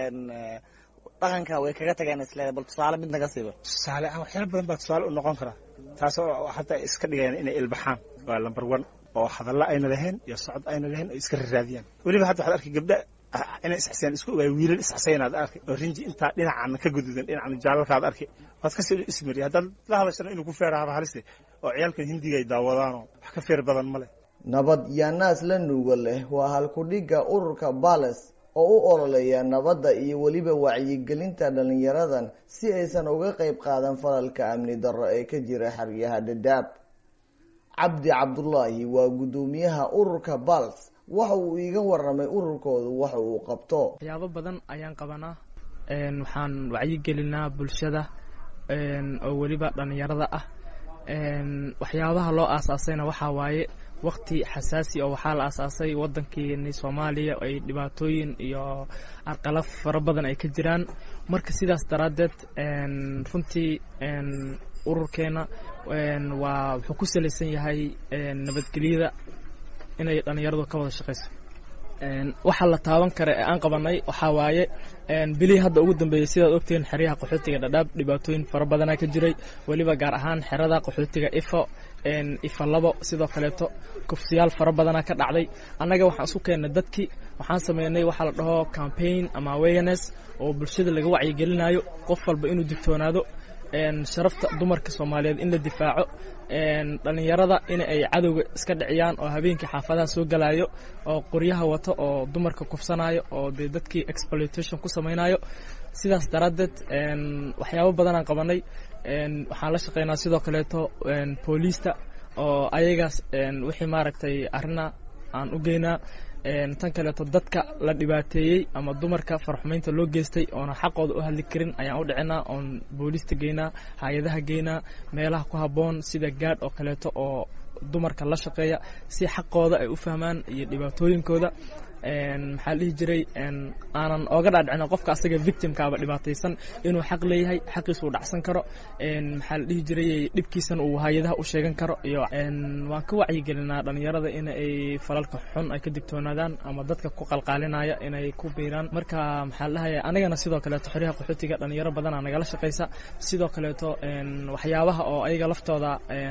dhaqanka way kaga tageen isleedahay bal tusaale mid naga siiba tusaale ah waxyaala badan baa tusaale u noqon karaa taasoo hadda iska dhigayaan inay ilbaxaan waa lamber one oo hadalla ayna lahayn iyo socod ayna lahayn oo iska raraadiyaan weliba hadda waxaad arkay gabdha inay isxiseen isku ogaay wiilal isxisaynaad arkay oo rinji intaa dhinacana ka gududan dhinacana jaalalkaad arkay waad kasii ismari haddaad la hadashana inuu ku feeraaba haliste oo ciyaalkan hindiga ay daawadaanoo wax ka feer badan ma leh nabad yaa naas la nuuga leh waa halkudhigga ururka bales oo u ololeeya nabadda iyo weliba wacyigelinta dhalinyaradan si aysan uga qayb qaadan falalka amni darro ee ka jira xeryaha dhadhaab cabdi cabdulaahi waa guddoomiyaha ururka bals waxa uu iiga waramay ururkoodu waxa uu qabto waxyaabo badan ayaan qabanaa waxaan wacyigelinaa bulshada oo weliba dhalinyarada ah waxyaabaha loo aasaasayna waxaa waaye wakti xasaasi oo waxaa la aasaasay wadankeeni soomaaliya ay dhibaatooyin iyo arqalab fara badan ay ka jiraan marka sidaas daraaddeed runtii ururkeena waa wuxuu ku salaysan yahay nabadgelyada inay dhalinyaradu ka wada shaqayso waxaa la taaban kara ee aan qabanay waxaa waaye bilihii hadda ugu dambeeyey sidaad ogtihiin xeryaha qaxootiga dhadhaab dhibaatooyin fara badanaa ka jiray weliba gaar ahaan xerada qaxootiga ifo ifa labo sidoo kaleeto kufsiyaal fara badanaa ka dhacday annaga waxaan isku keennay dadkii waxaan sameynay waxaa la dhaho campaign ama awareness oo bulshada laga wacyigelinayo qof walba inuu digtoonaado sharafta dumarka soomaaliyeed in la difaaco dhalinyarada in ay cadowga iska dhiciyaan oo habeenkii xaafadaha soo galayo oo qoryaha wato oo dumarka kufsanayo oo dee dadkii exploitation ku samaynayo sidaas daraaddeed waxyaabo badanaan qabanay waxaan la shaqeynaa sidoo kaleeto booliista oo ayagaas wixii maaragtay arrina aan u geynaa tan kaleeto dadka la dhibaateeyey ama dumarka farxumaynta loo geystay oona xaqooda u hadli karin ayaan u dhicinaa oon booliista geynaa hay-adaha geynaa meelaha ku habboon sida gaadh oo kaleeto oo dumarka la shaqeeya si xaqooda ay u fahmaan iyo dhibaatooyinkooda maxaa la dhihi jiray aanan ooga dhaadhicina qofka asaga victimkaaba dhibaataysan inuu xaq leeyahay xaqiisa uu dhacsan karo maxaa la dhihi jiray dhibkiisana uu hay-adaha u sheegan karo iyo waan ka wacyigelinaa dhalinyarada in ay falalka xun ay ka digtoonaadaan ama dadka ku qalqaalinaya inay ku biiraan marka maxaa la dhahaya anigana sidoo kaleeto xoryaha qaxootiga dhalinyaro badanaa nagala shaqaysa sidoo kaleeto waxyaabaha oo ayaga laftooda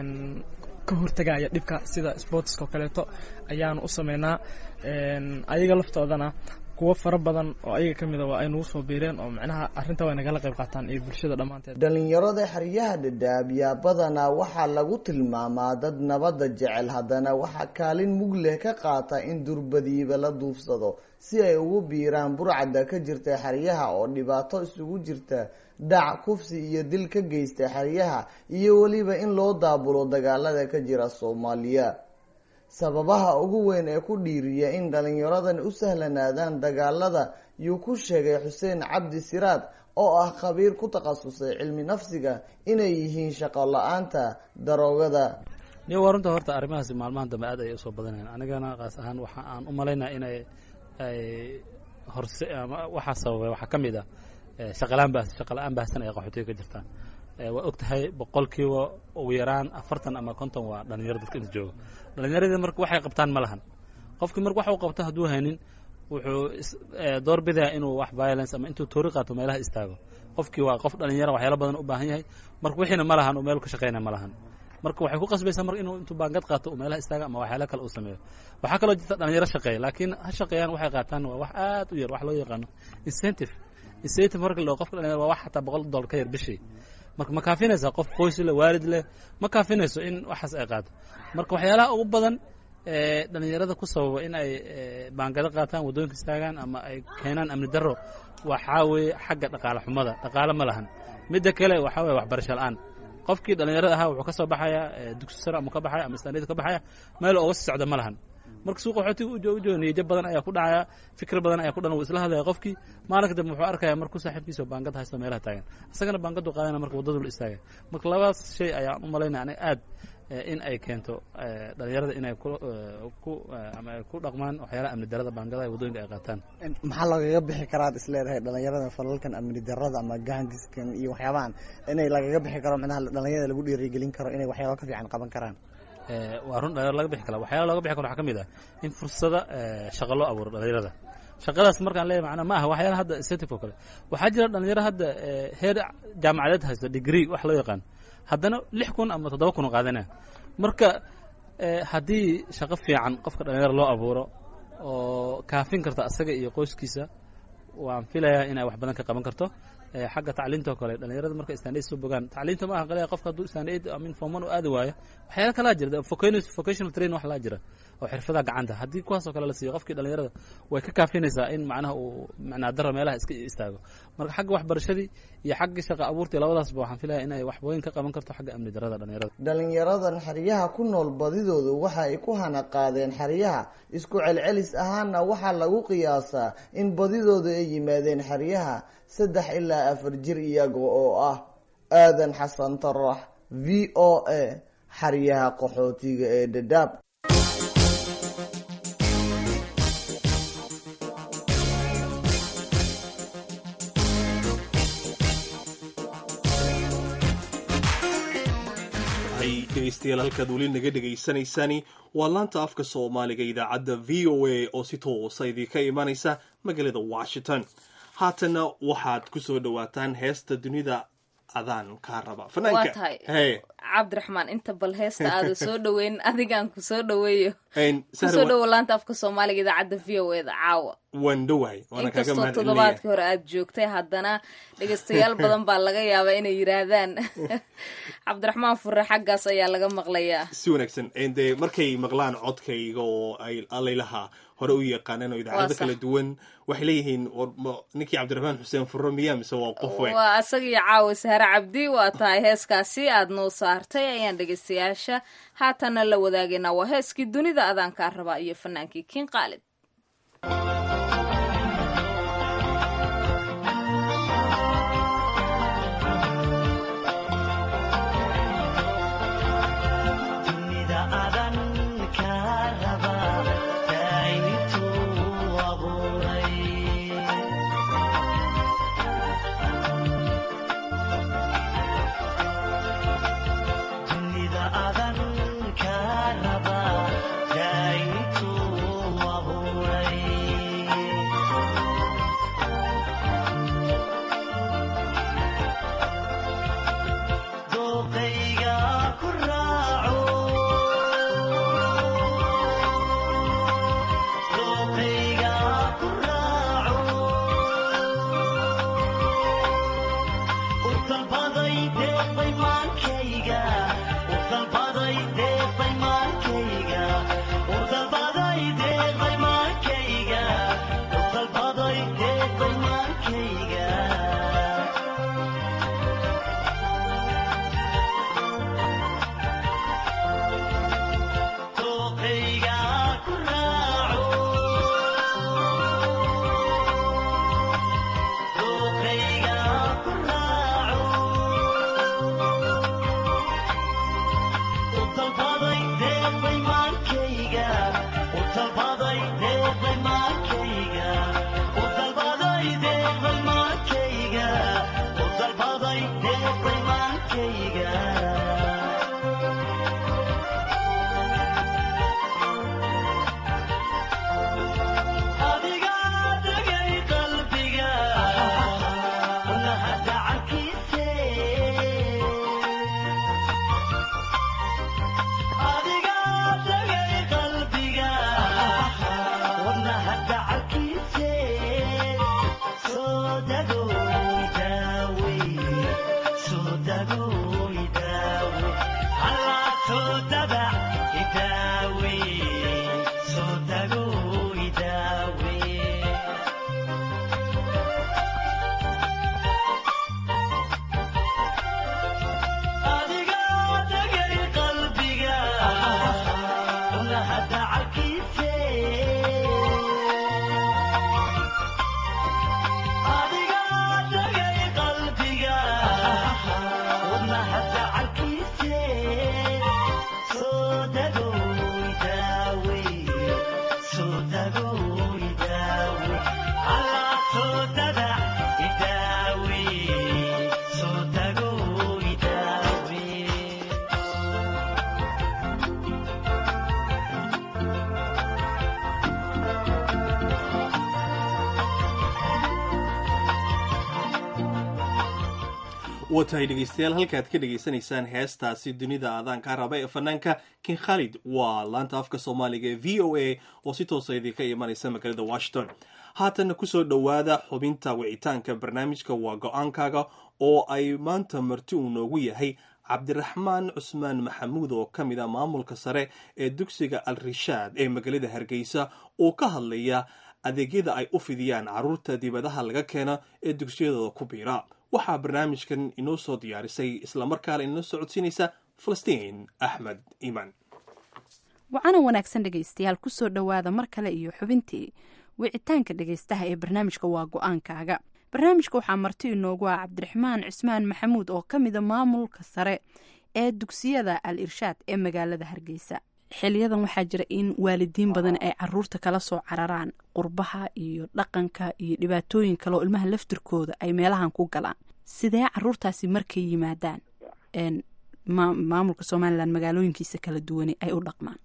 ka hortagaya dhibka sida sportska oo kaleeto ayaanu u sameynaa ayaga laftoodana kuwo fara badan oo ayaga ka mid a waa ay nagu soo biireen oo macnaha arrinta way nagala qayb qaataan iyo bulshada dhammaanteed dhalinyarada xeryaha dhadhaab yaa badanaa waxaa lagu tilmaamaa dad nabadda jecel haddana waxaa kaalin mug leh ka qaata in durbadiiba la duufsado si ay ugu biiraan burcadda ka jirta xeryaha oo dhibaato isugu jirta dhac kufsi iyo dil ka geysta xeryaha iyo weliba in loo daabulo dagaalada ka jira soomaaliya sababaha ugu weyn ee ku dhiiriya in dhalinyaradan u sahlanaadaan dagaalada yuu ku sheegay xuseen cabdi siraad oo ah khabiir ku takhasusay cilmi nafsiga inay yihiin shaqo la-aanta daroogada niyo waa runta horta arrimahaasi maalmahan dambe aad ayay usoo badanayaan anigana kaas ahaan waxa aan u malaynaa inay ay horse ama waxaa sababay waxaa ka mid ah shaqalaan baas shaqala-aan baahsan ay qaxootiga ka jirtaan waa og tahay boqolkiiba ugu yaraan afartan ama konton waa dhalinyaro dadka inta jooga dhalinyaradii marka waxay qabtaan ma lahan qofkii marka wax uu qabto hadduu haynin wuxuu door bidayaa inuu wax violence ama intuu toori qaato meelaha istaago qofkii waa qof dhalinyara waxyaalo badan u baahan yahay marka wixiina ma lahan oo meel ka shaqeyna ma lahan marka waxay ku qasbaysaa marka inuu intuu baangad qaato uu meelaha istaaga ama waxyaalo kale uu sameeyo waxaa kaloo jirta dhalinyaro shaqeeya laakiin ha shaqeeyaan waxay qaataan waa wax aad u yar wax loo yaqaano incentive incentive marka loo qofka dhalinyara waa wax xataa boqol dollar ka yar bishii marka ma kaafinaysaa qof qoys leh waalid leh ma kaafinayso in waxaas ay qaato marka waxyaalaha ugu badan dhalinyarada ku sababa in ay baangado qaataan waddooyinka istaagaan ama ay keenaan amni darro waxaa weeye xagga dhaqaale xumada dhaqaale ma lahan midda kale waxaa weye waxbarasho la-aan qofkii dhalinyarada ahaa wuxuu ka soo baxaya dugsi sare ama ka baxaya ama istaaniyada ka baxaya meel ooga sii socda ma lahan marka suuqa xootiga u jooga niyajab badan ayaa ku dhacaya fikir badan ayaa ku dhan wuu isla hadlaya qofkii maalinka dambe wuxuu arkaya markuu saaxiibkiisa baangad haysto meelaha taagan isagana baangadu qaadana marka waddadu la istaagay marka labadaas shay ayaan u malaynaya aniga aad in ay keento dhalinyarada inay ku ama ay ku dhaqmaan waxyaalaha amni darada baangadaha ee waddooyinka ay qaataan maxaa lagaga bixi karaad is leedahay dhalinyarada falalkan amni darada ama gaangiskan iyo waxyaabahan inay lagaga bixi karo micnaha dhalinyarada lagu dhiirigelin karo inay waxyaaba ka fiican qaban karaan waa run dhalinyaro laga bixi kara waxyaala looga bixi karo waxaa ka mid ah in fursada shaqo loo abuuro dhalinyarada shaqadaas markaan leeyahay macnaa ma aha waxyaala hadda incentive oo kale waxaa jira dhalinyaro hadda heer jaamacadeed haysto degree wax loo yaqaan haddana lix kun ama toddoba kun oo qaadanaya marka haddii shaqo fiican qofka dhalinyaro loo abuuro oo kaafin karta asaga iyo qoyskiisa waan filayaa inay wax badan ka qaban karto xagga tacliinta oo kale dhalinyarada marka istandaid soo bogaan tacliinta ma aha qaliya qofka hadduu istandaid amin forman u aadi waayo waxyaala kalaa jira vocational train wax laa jira oo xirfadaha gacanta haddii kuwaas oo kale la siiyo qofkii dhalinyarada way ka kaafinaysaa in macnaha uu macnaa daro meelaha iska istaago marka xagga waxbarashadii iyo xagga shaqa abuurtii labadaasba waxaan filaya inay wax weyn ka qaban karto xagga amni darada dhalinyarada dhalinyaradan xeryaha ku nool badidoodu waxa ay ku hana qaadeen xeryaha isku celcelis ahaana waxaa lagu qiyaasaa in badidoodu ay yimaadeen xeryaha saddex ilaa afar jir iyaga oo ah aadan xasan tarax v o a xeryaha qaxootiga ee dhadhaab dhegeystayaal halkaad weli naga dhegaysanaysaani waa laanta afka soomaaliga idaacadda v o a oo si toosa idinka imanaysa magaalada washington haatanna waxaad ku soo dhowaataan heesta dunida adaan kaa raba waa tahay cabdiraxmaan inta bal heesta aada soo dhaweyn adigaan ku soo dhaweeyo kusoo dhowo laanta afka soomaaliga idaacadda v o eda caawa waan dhowahay inkastoo toddobaadkii hore aada joogtay haddana dhegeystayaal badan baa laga yaabaa inay yidhaahdaan cabdiraxmaan fure xaggaas ayaa laga maqlayaa si wanaagsan dee markay maqlaan codkayga oo ay alaylaha hore u yaqaaneen oo idaacado kala duwan waxay leeyihiin ninkii cabdiraxmaan xuseen furo miya mise waa qof we waa isagiyo caawa sahre cabdi waa tahay heeskaasi aada noo saartay ayaan dhegeystayaasha haatanna la wadaagaynaa waa heeskii dunida adaankaa rabaa iyo fanaankii kiin qaalid Dunida adan ka raba, daitu waa tahay dhegeystayaal halkaad ka dhegaysanaysaan heestaasi dunida aadaanka raba ee fanaanka kin khalid waa laanta afka soomaaliga ee v o a oo si toosa idinka imanaysa magaalada washington haatanna kusoo dhowaada xubinta wicitaanka barnaamijka waa go-aankaaga oo ay maanta marti uu noogu yahay cabdiraxmaan cusmaan maxamuud oo ka mid a maamulka sare ee dugsiga al rishaad ee magaalada hargeysa oo ka hadlaya adeegyada ay u fidiyaan carruurta dibadaha laga keena ee dugsiyadooda ku biira waxaa barnaamijkan inoo soo diyaarisay islamarkaana inoo socodsiinaysa falastiin axmed iimaan wacana wanaagsan dhegaystayaal kusoo dhowaada mar kale iyo xubintii wicitaanka dhegaystaha ee barnaamijka waa go-aankaaga barnaamijka waxaa marti inoogu ah cabdiraxmaan cismaan maxamuud oo ka mida maamulka sare ee dugsiyada al irshaad ee magaalada hargeysa xiliyadan waxaa jira in waalidiin badan ay caruurta kala soo cararaan qurbaha iyo dhaqanka iyo dhibaatooyin kale oo ilmaha laftirkooda ay meelahan ku galaan sidee caruurtaasi markay yimaadaan maamulka somalilan magaalooyinkiisa kala duwane ay u dhaqmaan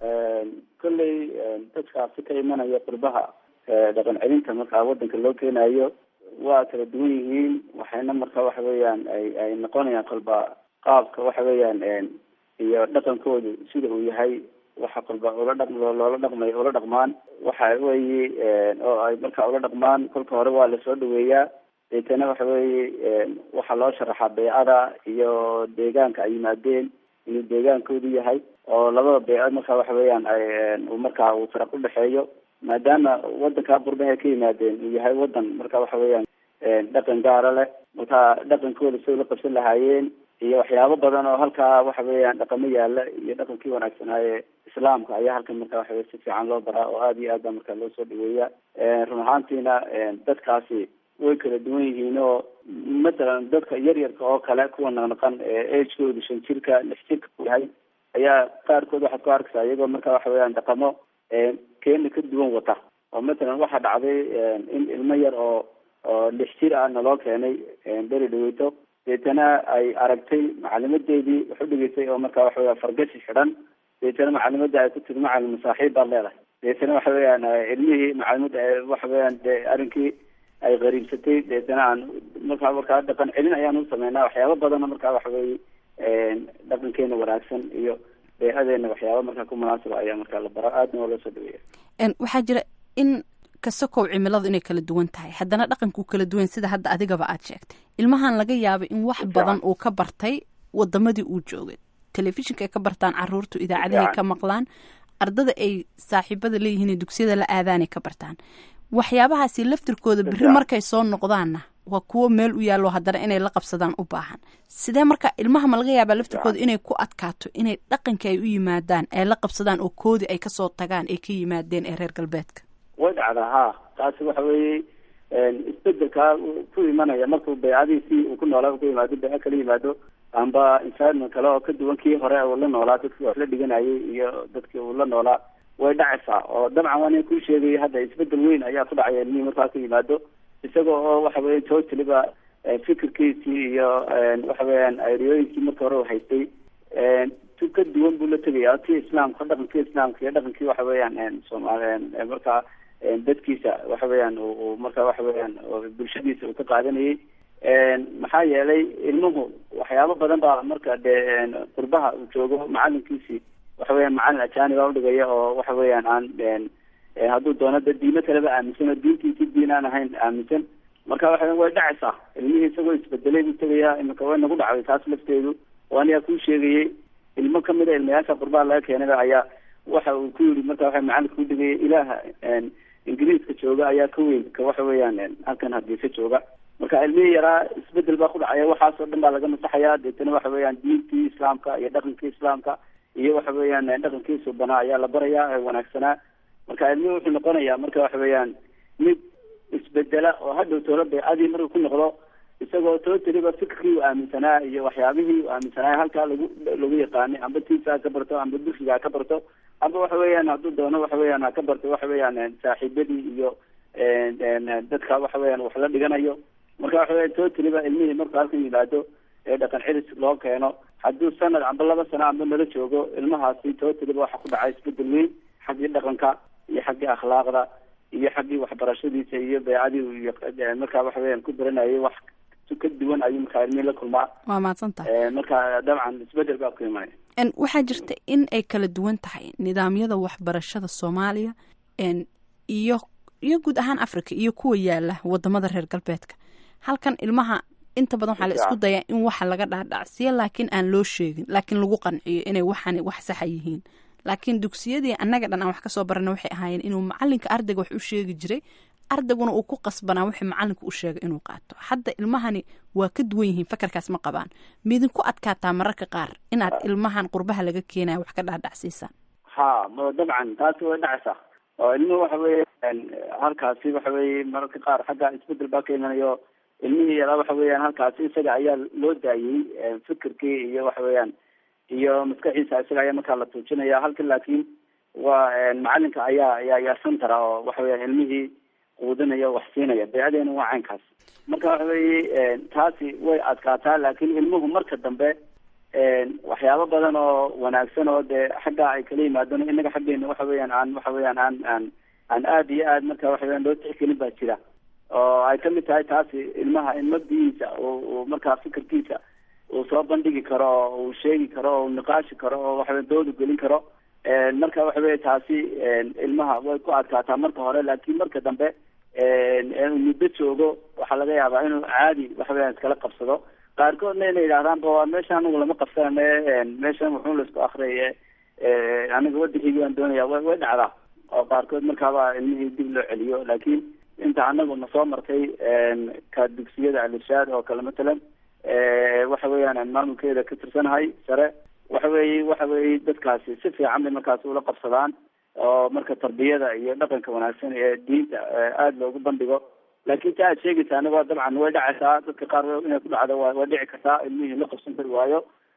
kolley dadkaasi ka imanaya qurbaha dhaqan celinta markaa wadanka loo keenayo waa kala duwan yihiin waxayna marka waxa weeyaan ay ay noqonayaan kolba qaabka waxa weeyaan iyo dhaqankoodu sida uu yahay waxa kolba ula dhaq loola dhaqmay ula dhaqmaan waxa weeye oo ay marka ula dhaqmaan kolka hore waa lasoo dhaweeyaa deetana waxa weeye waxaa loo sharaxaa beecada iyo deegaanka ay yimaadeen inuu deegaankoodu yahay oo labada beecad marka waxa weeyaan ay markaa uu faraq udhexeeyo maadaama wadanka qurbaha ka yimaadeen uu yahay wadan marka waxa weeyaan dhaqan gaara leh marka dhaqankooda say ula qabsan lahaayeen iyo waxyaabo badan oo halkaa waxa weeyaan dhaqamo yaala iyo dhaqankii wanaagsanaaye islaamka ayaa halkan marka waxa weye si fiican loo baraa oo aada iyo aad baa marka loo soo dhaweeya run ahaantiina dadkaasi way kala duwan yihiin oo mathalan dadka yar yarka oo kale kuwa naqnaqan agekooda shan jirka lix jirka yahay ayaa qaarkood waxaad ku arkaysaa iyagoo marka waxa weeyaan dhaqamo keena ka duwan wata oo mathalan waxaa dhacday in ilmo yar oo oo lix jir ah naloo keenay beri dhaweyto deetana ay aragtay macalimadeedii wax u dhigeysay oo marka waxa weya fargashi xidhan deetana macalimada ay ku tiri macalin masaaxiib baad leedahay deetana waxa weeyaan ilmihii macalimada waxa weeyaan de arrinkii ay qariibsatay deetana aan markaa markaa dhaqan celin ayaan u sameynaa waxyaaba badana markaa waxa weeye dhaqankeena wanaagsan iyo beecadeena waxyaaba markaa ku munaasaba ayaa markaa la bara aadna waa loo soo dhaweeya waxaa jira in kasakow cimiladu inay kala duwan tahay haddana dhaqankuu kala duwan sida hadda adigaba aad sheegtay ilmahan laga yaabay in wax badan uu ka bartay wadamadii uu joogay telefishinka ay ka bartaan caruurtu idaacadahay ka maqlaan ardada ay saaxiibada leeyihiin ee dugsiyada la aadaanay ka bartaan waxyaabahaasi laftirkooda beri markay soo noqdaanna waa kuwo meel u yaallo haddana inay la qabsadaan u baahan sidee marka ilmaha ma laga yaabaa laftirkooda inay ku adkaato inay dhaqankii ay u yimaadaan ay la qabsadaan oo koodii ay kasoo tagaan ay ka yimaadeen ee reer galbeedka way dhacdaa ha taasi waxa weeye isbedelkaa ku imanaya markuu beecadiisii uu ku noolaa ku yimaado beeco kala yimaado amba environment kale oo ka duwan kii hore uu la noolaa dadkii wax la dhiganayay iyo dadkii uu la noolaa way dhacaysaa oo dabcan waa nin kuu sheegaya hadda isbedel weyn ayaa ku dhacaya ilmihii markaa ku yimaado isaga oo waxa weya totaliba fikirkiisii iyo waxa weeyaan aeriyooyinkii marka hore u haystay tu ka duwan buu la tegaya ti islaamka dhaqankii islaamka iyo dhaqankii waxa weeyaan soomaali markaa dadkiisa waxa weeyaan uu marka waxa weeyaan bulshadiisa uu ka qaadanayay maxaa yeelay ilmuhu waxyaabo badan baa marka dee qurbaha uu joogo macalinkiisii waxa weeyaan macalin ajaaniba udhigaya oo waxa weeyaan aan hadduu doono da diimo kaleba aaminsan oo diintiisi diin aan ahayn aaminsan marka waxa way dhacaysaa ilmihii isagoo isbedelay buu tegayaa iminka way nagu dhacday taas lafteedu oo anigaa kuu sheegayay ilmo kamid a ilmayaasha qurbaha laga keenayba ayaa waxa uu ku yidhi marka waxa macalinka u dhigaya ilaaha ingiriiska jooga ayaa ka weyn ka waxa weeyaan halkan hargeysa jooga marka ilmihii yaraa isbedel baa ku dhacaya waxaasoo dhan baa laga masaxaya deetana waxa weeyaan diintii islaamka iyo dhaqankii islaamka iyo waxa weeyaan dhaqankii subanaa ayaa la barayaa ee wanaagsanaa marka ilmihii wuxuu noqonayaa marka waxa weeyaan mid isbedela oo hadhow toola beecadii markuu ku noqdo isagoo totaliba fikirkii uu aaminsanaa iyo waxyaabihii uu aaminsanaa halkaa lagu lagu yaqaanay amba tiisa ha ka barto amba dugsiga ha ka barto amba waxa weeyaan hadduu doono waxa weeyaan ha ka barto waxa weeyaan saaxiibadii iyo dadka waxa weeyaan wax la dhiganayo marka waxa weya totaliba ilmihii markuu halkan yimaado ee dhaqan cilis loo keeno hadduu sanad amba laba sano amba nala joogo ilmahaasi totaliba waxa ku dhacay isbedel weyn xaggii dhaqanka iyo xaggii akhlaaqda iyo xaggii waxbarashadiisa iyo beecadii markaa waxa weeyaan ku baranayay wax si ka duwan ayuu markaa ilmihii la kulmaa waa mahadsan tahay marka dabcan isbedel baa ku imanaya waxaa jirta in ay kala duwan tahay nidaamyada waxbarashada soomaaliya iyo iyo guud ahaan africa iyo kuwa yaala wadamada reer galbeedka halkan ilmaha inta badan waxaa la isku dayaa in waxa laga dhaadhacsiya laakiin aan loo sheegin laakiin lagu qanciyo inay waxaan wax saxa yihiin laakiin dugsiyadii annaga dhan aan wax kasoo barana waxay ahaayeen inuu macalinka ardayga wax u sheegi jiray ardayguna uu ku qasbanaa wixii macalinku u sheegay inuu qaato hadda ilmahani waa ka duwan yihiin fakarkaas ma qabaan miidinku adkaataa mararka qaar inaad ilmahan qurbaha laga keenaya wax ka dhaadhacsiisaan ha dabcan taasi way dhacaysaa oo ilmuhu waxa weeye halkaasi waxa weeye mararka qaar xagga isbedel baa ka imanayo ilmihii yaraa waxa weeyaan halkaasi isaga ayaa loo daayey fikirkii iyo waxa weeyaan iyo maskaxiisa isaga ayaa markaa la tuujinaya halkan laakiin waa macalinka ayaa ayaa ayaa centera oo waxa weeyaan ilmihii quudinaya wax siinaya beecadeena waa caynkaas marka waxa weeye taasi way adkaataa laakiin ilmuhu marka dambe waxyaabo badan oo wanaagsan oo dee xagga ay kala yimaadeen inaga xaggeena waxa weeyaan aan waxa weeyaan aan aan aan aada iyo aad marka waxa weeyaan loo tixgelin baa jira oo ay kamid tahay taasi ilmaha in mabdigiisa uu markaa fikirkiisa uu soo bandhigi karo oo uu sheegi karo oo uu niqaashi karo oo waxa weya doodu gelin karo marka waxa weya taasi ilmaha way ku adkaataa marka hore laakiin marka dambe muddo joogo waxaa laga yaabaa inuu caadi waxa weeyaan iskala qabsado qaarkoodna inay yidhahdaan ba waa meesha anigu lama qabsanane meeshan wuxuu laisku akriye aniga wadankeygi baan doonaya way way dhacdaa oo qaarkood markaaba ilmihii dib loo celiyo laakiin inta anagu na soo martay ka dugsiyada alishaad oo kale matalan waxa weeyaan maamulkeeda ka tirsanahay sare waxa weeye waxa weeye dadkaasi si fiican bay markaasi ula qabsadaan oo marka tarbiyada iyo dhaqanka wanaagsan ee diinta aada loogu bandhigo laakiin ta aad sheegaysa anigo dabcan way dhacaysaa dadka qaar inay ku dhacdo wa way dhici kartaa ilmihii la qabsan kari waayo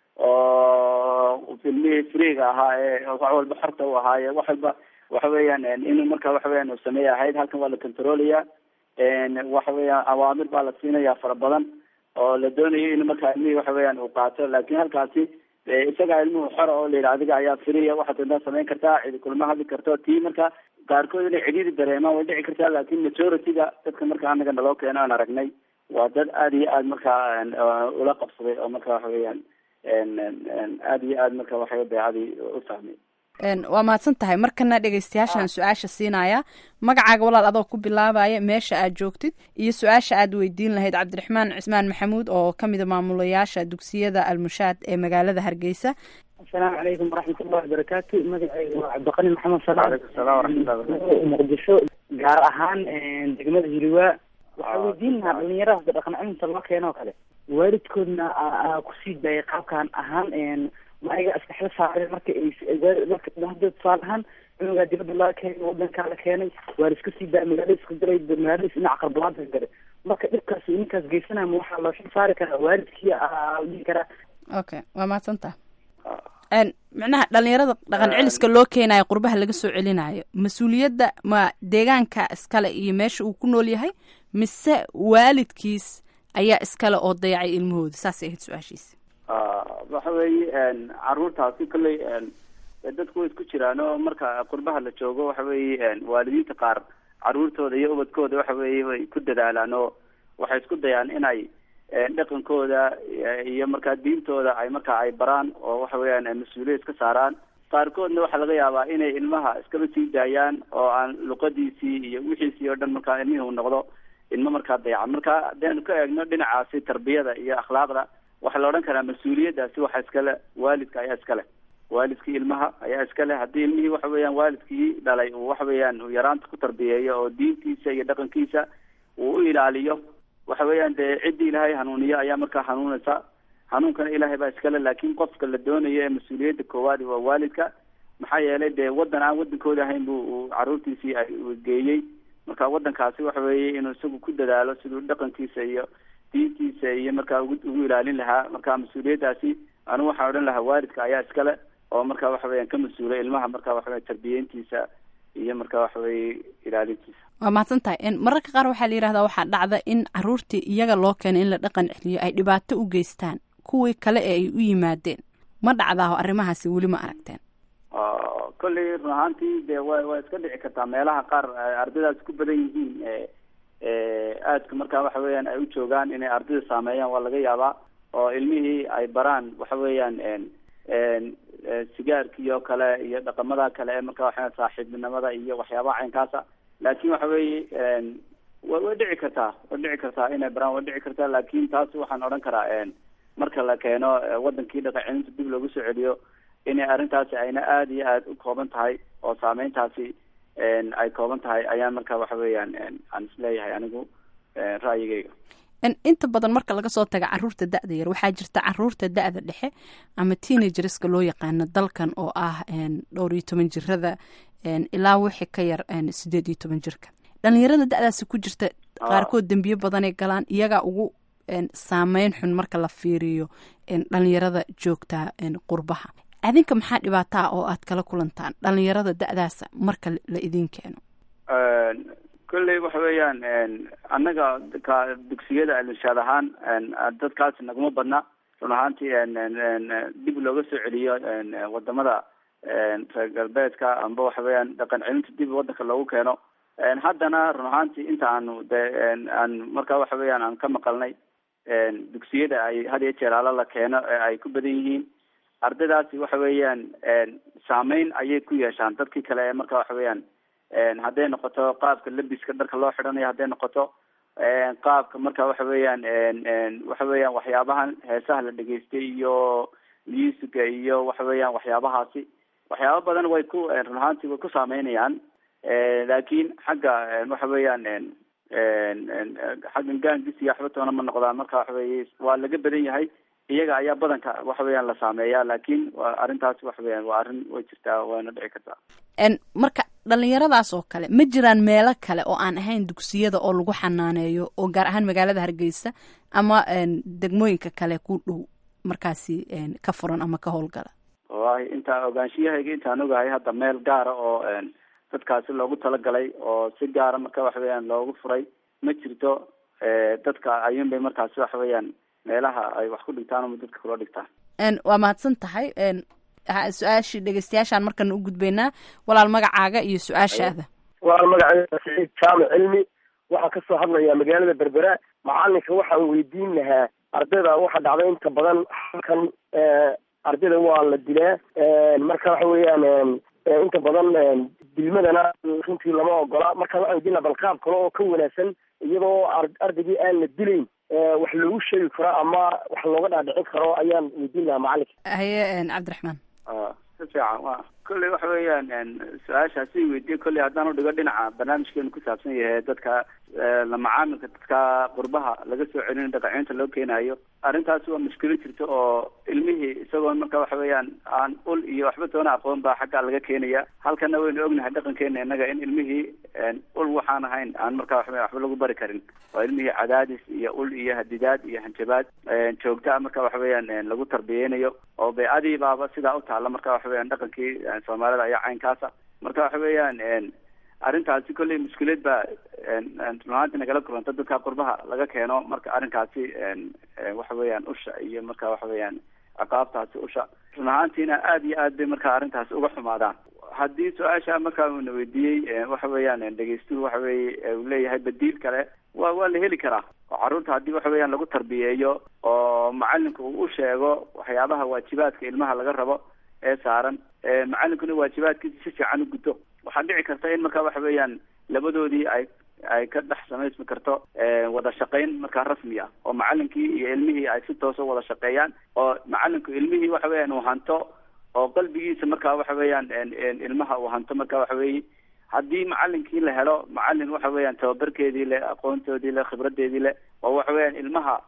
oo ilmihii freega ahaa ee wax walba xorta u ahaaye wax walba waxa weeyaan inuu marka waxa weeyaan uu sameeya ahayd halkan waa la controlaya waxa weeyaan awaamir baa la siinaya fara badan oo la doonayo in marka ilmihii waxa weeyaan uu qaato laakiin halkaasi isagaa ilmuhu xora oo la yidhi adiga ayaa firiya waxaad intaa samayn kartaa cidi kulma hadli karto tii marka qaarkood inay cidhiidi dareemaan way dhici kartaa laakiin majority-ga dadka marka anaga naloo keeno aan aragnay waa dad aada iyo aada markaa ula qabsaday oo marka waxa weeyaan aada iyo aada marka waxay beecadii u fahmay waa mahadsan tahay markana dhegeystayaashaan su-aasha siinaya magacaaga walaal adoo ku bilaabaya meesha aad joogtid iyo su-aasha aad weydiin lahayd cabdiraxmaan cismaan maxamuud oo kamida maamulayaasha dugsiyada almushaad ee magaalada hargeysa asalaamu calaykum waraxmatullahi wabarakaatu magacayga waa cabdiqani maxamed salaam salam waraxmatullahi muqdisho gaar ahaan degmada hiliwaa waxaa weydiin lahaa dhalinyarada dhaqan cilinta loo keeno kale waalidkoodna kusii daayay qaabkan ahaan maaga iskaxla saareen marka marka hadda tusaale ahaan cunugaa dibadda laga keenay wadankaa la keenay waa la iska sii daaya magaalada isku diray magaaladiis dhinaca qarbalaada galay marka dhibkaas ninkaas geysanaya ma waxaa loo xil saari karaa waalidkii dhihi karaa okay waa mahadsantaha micnaha dhalinyarada dhaqan celiska loo keenayo qurbaha laga soo celinayo mas-uuliyadda ma deegaanka iskale iyo meesha uu ku nool yahay mise waalidkiis ayaa iskale oo dayacay ilmahooda saasay ahayd su-aashiisa waxa weeye caruurtaasi kolley dadku way isku jiraan oo marka qurbaha la joogo waxa weeye waalidiinta qaar caruurtooda iyo ubadkooda waxa weeye way ku dadaalaan oo waxay isku dayaan inay dhaqankooda iyo markaa diintooda ay markaa ay baraan oo waxa weeyaan mas-uuliyad iska saaraan qaarkoodna waxaa laga yaabaa inay ilmaha iskaba sii daayaan oo aan luqadiisii iyo wixiisii oo dhan markaa ilmihii uu noqdo ilmo markaa dayaca marka hadaynu ka eegno dhinacaasi tarbiyada iyo akhlaaqda waxaa la odhan karaa mas-uuliyaddaasi waxa iskale waalidka ayaa iskale waalidkii ilmaha ayaa iskale haddii ilmihii waxa weeyaan waalidkii dhalay uu waxa weeyaan uu yaraanta ku tarbiyeeyo oo diintiisa iyo dhaqankiisa uu u ilaaliyo waxa weeyaan dee ciddii ilaahay hanuuniyo ayaa markaa hanuunaysa hanuunkana ilaahay baa iskale laakiin qofka la doonayo ee mas-uuliyadda koowaad waa waalidka maxaa yeelay dee waddan aan waddankooda ahayn buu uu caruurtiisii ay geeyey marka waddankaasi waxa weeye inuu isagu ku dadaalo siduu dhaqankiisa iyo diintiisa iyo markaa ugu ugu ilaalin lahaa marka mas-uuliyaddaasi anigu waxaan odhan lahaa waalidka ayaa iskale oo marka waxa weeyaan ka mas-uulay ilmaha marka waxa weya tarbiyeyntiisa iyo marka waxa weeye ilaalintiisa waa mahadsan tahay mararka qaar waxaa la yidhahdaa waxaa dhacda in caruurtii iyaga loo keenay in la dhaqan celiyo ay dhibaato u geystaan kuwii kale ee ay u yimaadeen ma dhacdaaho arrimahaasi weli ma aragteen kolley run ahaantii dee wa waa iska dhici kartaa meelaha qaar ardaydaas ku badan yihiin aadka markaa waxa weeyaan ay u joogaan inay ardayda saameeyaan waa laga yaabaa oo ilmihii ay baraan waxa weeyaan sigaarkii oo kale iyo dhaqamada kale ee marka waxa saaxiibnimada iyo waxyaabaha caynkaasa laakiin waxa weeye wa way dhici kartaa way dhici kartaa inay baraan way dhici kartaa laakiin taas waxaan odhan karaa marka la keeno wadankii dhaqan celinta dib loogu soo celiyo inay arrintaasi ayna aada iyo aada u kooban tahay oo saameyntaasi ay kooban tahay ayaan marka waxa weeyaan aan isleeyahay anigu ra'yigeyga inta badan marka laga soo taga caruurta da-da yar waxaa jirta caruurta da-da dhexe ama teenagerska loo yaqaano dalkan oo ah dhowr iyo toban jirada ilaa wixii ka yar sideed iyo toban jirka dhalinyarada da-daasi ku jirta qaarkood dembiyo badanay galaan iyagaa ugu saameyn xun marka la fiiriyo dhalinyarada joogta qurbaha adinka maxaa dhibaataa oo aad kala kulantaan dhalinyarada da-daasa marka la idin keeno kolley waxa weeyaan annaga ka dugsiyada alinshaad ahaan dadkaasi naguma badna run ahaantii dib looga soo celiyo wadamada reer galbeedka amba waxa weeyaan dhaqan celinta dib wadanka loogu keeno haddana run ahaantii inta aanu de aan marka waxa weeyaan aan ka maqalnay dugsiyada ay had iyo jeer ala la keeno ee ay ku badan yihiin ardaydaasi waxa weeyaan saameyn ayay ku yeeshaan dadkii kale ee marka waxa weeyaan hadday noqoto qaabka labiska dharka loo xidhanayo hadday noqoto qaabka marka waxa weeyaan waxa weeyaan waxyaabahan heesaha la dhegeystay iyo musica iyo waxa weeyaan waxyaabahaasi waxyaaba badan way ku run ahaantii way ku saameynayaan laakiin xagga waxa weeyaan xaggan gaangis iyo waxba toona ma noqdaan marka waxa weeye waa laga badan yahay iyaga ayaa badanka waxa weeyaan la saameeyaa laakiin waa arrintaas waxa weeyaan waa arrin way jirtaa waana dhici kartaa marka dhalinyaradaas oo kale ma jiraan meelo kale oo aan ahayn dugsiyada oo lagu xanaaneeyo oo gaar ahaan magaalada hargeysa ama degmooyinka kale ku dhow markaasi ka furan ama ka howlgala wallahi intaan ogaanshiyahayga intaan ogahay hadda meel gaara oo dadkaasi loogu talagalay oo si gaara marka waxa weeyaan loogu furay ma jirto dadka ayuun bay markaasi waxa weeyaan meelaha ay wax ku dhigtaan ama dadka kula dhigtaan waa mahadsan tahay su-aashii dhegeystayaashaan markana u gudbaynaa walaal magacaaga iyo su-aashaada walaal magacayga saciid jaamic cilmi waxaan kasoo hadlayaa magaalada berbera macalinka waxaan weydiin lahaa ardayda waxa dhacday inta badan halkan ardayda waa la dilaa marka waxa weeyaan inta badan dilmadana runtii lama ogola marka waxaan weydiin lahaa bal qaab kale oo ka wanaagsan iyadoo ardaygii aan la dilayn wax loogu sheegi karo ama wax looga dhaadhicin karo ayaan weydiin lahaa macalinka haye cabdiraxmaan si fiican wa kolley waxa weeyaan su-aashaasi weydiye kolley haddaan udhigo dhinaca barnaamijkeenu ku saabsan yahay dadka la macaamilka dadka qurbaha laga soo celinayo dhaqacinta loo keenayo arrintaasi waa mushkilo jirta oo ilmihii isagoo marka waxa weeyaan aan ul iyo waxba toona aqoon baa xaggaa laga keenaya halkana waynu ognahay dhaqankeena innaga in ilmihii ul waxaan ahayn aan marka waxa waxba lagu bari karin oo ilmihii cadaadis iyo ul iyo hadidaad iyo hanjabaad joogta marka waxa weeyaan lagu tarbiyeynayo oo baycadii baaba sidaa u taalla marka waxa weeyaan dhaqankii soomaalida ayaa caynkaasa marka waxa weeyaan arrintaasi kolley mushkilad baa runahaantii nagala kulanta dadka qurbaha laga keeno marka arrinkaasi waxa weeyaan usha iyo marka waxa weeyaan ciqaabtaasi usha run ahaantiina aada iyo aad bay marka arrintaasi uga xumaadaan haddii su-aasha markaa uuna weydiiyey waxa weeyaan dhegeystuhu waxa weeye uu leeyahay badiil kale wa waa la heli karaa oo carruurta haddii waxa weeyaan lagu tarbiyeeyo oo macalinku uu u sheego waxyaabaha waajibaadka ilmaha laga rabo ee saaran macalinkuna waajibaadkiisa si fiican u guto waxaa dhici karta in marka waxa weeyaan labadoodii ay ay ka dhex samaysmi karto wada shaqayn markaa rasmi ah oo macalinkii iyo ilmihii ay si toosa wada shaqeeyaan oo macalinku ilmihii waxa weeyaan uu hanto oo qalbigiisa marka waxa weeyaan ilmaha uu hanto marka waxa weeye haddii macalinkii la helo macalin waxa weeyaan tababarkeedii le aqoontoodii le khibradeedii le oo waxa weeyaan ilmaha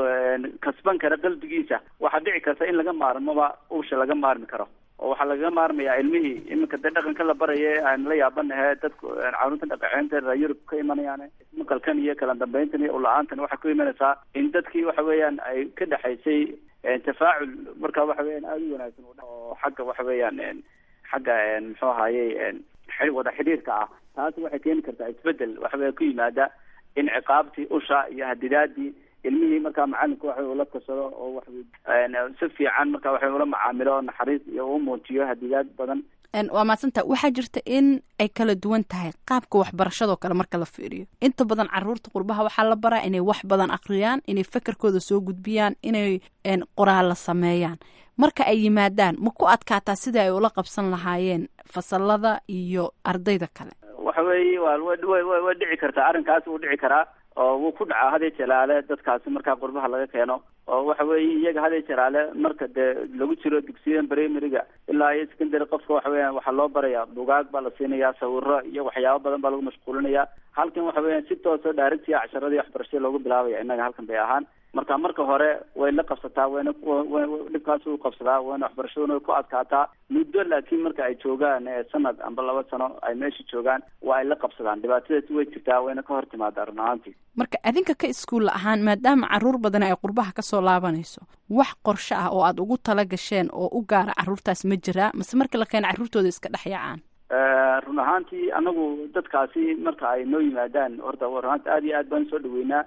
kasban kara qalbigiisa waxaa dhici karta in laga maarmoba usha laga maarmi karo oo waxaa lagaga maarmayaa ilmihii iminka dee dhaqanka la baraye aan la yaabanahe dadku carruurta dhaqaceynta reer yurub ka imanayaan maqalkan iyo kala dambeyntan iyo ula-aantan waxay ku imanaysaa in dadkii waxa weeyaan ay ka dhexaysay tafaacul marka waxa weeyaan aada u wanaagsan oo xagga waxa weeyaan xagga muxuu ahayey wada xidhiirka ah taasi waxay keeni kartaa isbedel waxa weya ku yimaada in ciqaabtii usha iyo hadidaadii ilmihii markaa macalinku waxa ula kasado oo wax si fiican marka waxa ula macaamilo naxariis iyo u muujiyo hadidaad badan waa maadsantaa waxaa jirta in ay kala duwan tahay qaabka waxbarashadoo kale marka la fiiriyo inta badan caruurta qurbaha waxaa la baraa inay wax badan akhriyaan inay fekerkooda soo gudbiyaan inay qoraalla sameeyaan marka ay yimaadaan ma ku adkaataa sidai ay ula qabsan lahaayeen fasalada iyo ardayda kale waxa weeye wa wa way dhici kartaa arrinkaas wuu dhici karaa oo wuu ku dhacaa hadee jalaale dadkaasi markaa qurbaha laga keeno oo waxa weeye iyaga hadee jalaale marka dee lagu jiro dugsiyadan primaryga ilaa iyo secondary qofka waxa weeyaan waxaa loo barayaa bugaag baa la siinayaa sawiro iyo waxyaabo badan baa lagu mashquulinaya halkan waxa weeyaan si tooso directia casharadii waxbarashada loogu bilaabaya innaga halkan bay ahaan marka marka hore way la qabsataa wayna dhibkaas u qabsadaa wayna waxbarashaduna way ku adkaataa muddo laakiin marka ay joogaan sanad amba laba sano ay meesha joogaan waa ay la qabsadaan dhibaatadaasi way jirtaa wayna ka hor timaadaa run ahaantii marka adinka ka iskuulla ahaan maadaama caruur badan ay qurbaha kasoo laabanayso wax qorshe ah oo aada ugu tala gasheen oo u gaara caruurtaas ma jiraa mase marka la keena carruurtooda iska dhex yacaan run ahaantii anagu dadkaasi marka ay noo yimaadaan horta run ahaanti aad iyo aad baan soo dhaweynaa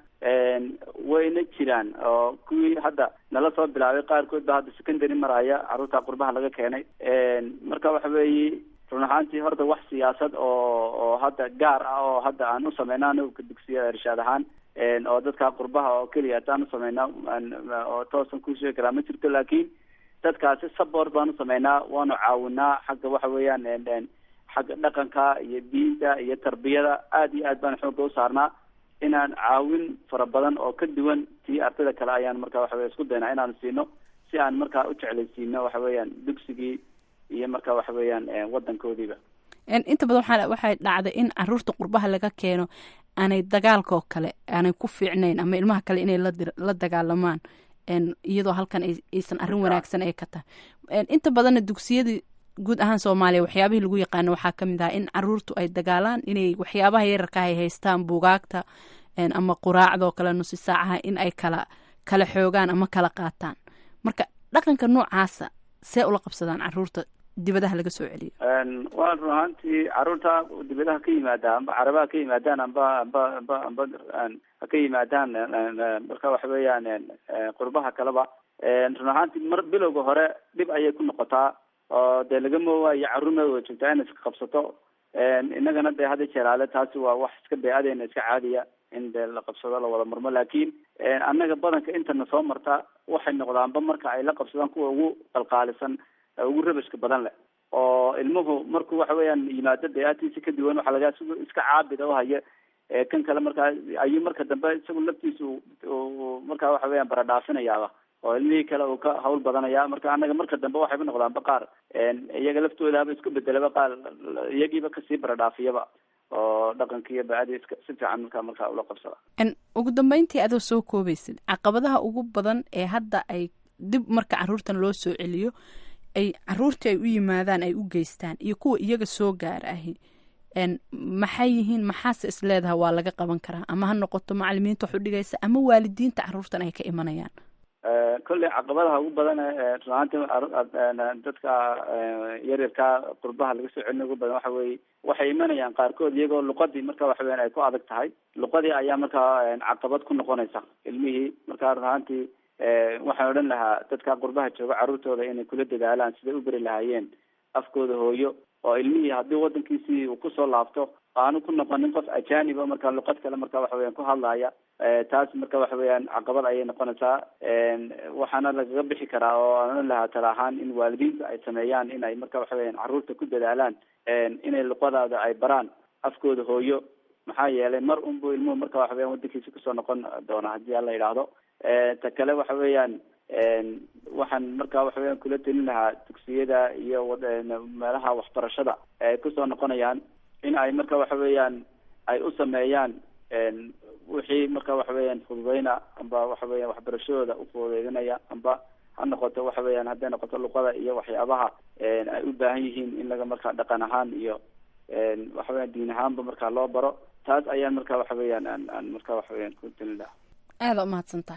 wayna jiraan oo kuwii hadda nala soo bilaabay qaarkood ba hadda secondary maraya carruurta qurbaha laga keenay marka waxa weeye run ahaantii horta wax siyaasad oo oo hadda gaar ah oo hadda aan u sameyna anagu dugsiya irshaad ahaan oo dadka qurbaha oo keliya hataan u sameyna oo toosan ku sheegi karaa ma jirto laakiin dadkaasi support baan u sameynaa waanu caawinaa xagga waxa weeyaan xagga dhaqanka iyo diinta iyo tarbiyada aad iyo aad baan xooga u saarnaa inaan caawin fara badan oo ka duwan tii ardayda kale ayaan marka waxa weya isku daynaa inaan siino si aan markaa u jeclaysiino waxa weeyaan dugsigii iyo marka waxa weeyaan wadankoodiiba inta badan waxaa waxay dhacday in caruurta qurbaha laga keeno aanay dagaalka oo kale aanay ku fiicnayn ama ilmaha kale inay la dagaalamaan iyadoo halkan aysan arrin wanaagsan ay ka tahay inta badanna dugsiyadii guud ahaan soomaaliya waxyaabihii lagu yaqaano waxaa ka mid ah in caruurtu ay dagaalaan inay waxyaabaha yararka ay haystaan buugaagta ama quraacdoo kale nusi saacaha in ay kala kala xoogaan ama kala qaataan marka dhaqanka noocaasa see ula qabsadaan caruurta dibadaha laga soo celiyo waa run ahaantii caruurta dibadaha ka yimaada amba carabaha ka yimaadaan amba amba amba amba ha ka yimaadaan marka waxa weeyaan qurbaha kaleba run ahaantii mar bilowga hore dhib ayay ku noqotaa oo dee laga moowayo carruurmada wada joogtaa inay iska qabsato innagana dee hadda jeeraale taasi waa wax iska bey-adeena iska caadiya in dee la qabsado la wada murmo laakiin annaga badanka intana soo marta waxay noqdaanba marka ay la qabsadaan kuwa ugu qalqaalisan ugu rabashka badan leh oo ilmuhu markuu waxa weeyaan yimaado bey-aadkiisa ka duwan waxaa laga isagu iska caabida uhaya kan kale markaa ayuu marka dambe isagu laftiisa markaa waxa weeyaan baradhaafinayaaba oo ilmihii kale uu ka hawl badanaya marka annaga marka dambe waxayba noqdaanba qaar iyaga laftoodaaba isku bedelaba qaar iyagiiba kasii baradhaafiyaba oo dhaqankiiyo ba-adii iska si fiican markaa markaa ula qabsada ugu dambeyntii adoo soo koobaysid caqabadaha ugu badan ee hadda ay dib marka caruurtan loo soo celiyo ay caruurtii ay u yimaadaan ay u geystaan iyo kuwa iyaga soo gaara ahi maxay yihiin maxaase is leedaha waa laga qaban karaa ama ha noqoto macalimiinta wax u dhigaysa ama waalidiinta caruurtan ay ka imanayaan kolley caqabadaha ugu badan runaanti dadka yaryarka qurbaha laga soo celina ugu badan waxa weeye waxay imanayaan qaarkood iyagoo luqadii marka waxa weyan ay ku adag tahay luqadii ayaa markaa caqabad ku noqonaysa ilmihii marka runaantii waxaan odhan lahaa dadka qurbaha jooga carruurtooda inay kula dadaalaan siday u beri lahaayeen afkooda hooyo oo ilmihii haddii wadankiisii uu kusoo laabto aanu ku noqonin qof ajaniba marka luqad kale marka waxa weyan ku hadlaya taas marka waxa weeyaan caqabad ayay noqonaysaa waxaana lagaga bixi karaa oo aan odhan lahaa tala ahaan in waalidiinta ay sameeyaan in ay marka waxa weyan carruurta ku dadaalaan inay luqadaada ay baraan afkooda hooyo maxaa yeelay mar unbu ilmuhu marka waxa weyan wadankiisa kusoo noqon doona haddii alla yidhaahdo ta kale waxa weeyaan waxaan marka waxa weyan kula telin lahaa dugsiyada iyo meelaha waxbarashada ay kusoo noqonayaan in ay marka waxa weeyaan ay u sameeyaan wixii marka waxa weeyaan fududeyna amba waxa weyan waxbarashadooda ufududeydinaya amba ha noqoto waxa weeyaan hadday noqoto luqada iyo waxyaabaha ay u baahan yihiin in laga markaa dhaqan ahaan iyo waxa weyan diin ahaanba markaa loo baro taas ayaan marka waxa weeyaan aan aan marka waxa weyan ku telin lahaa aada umahadsantaha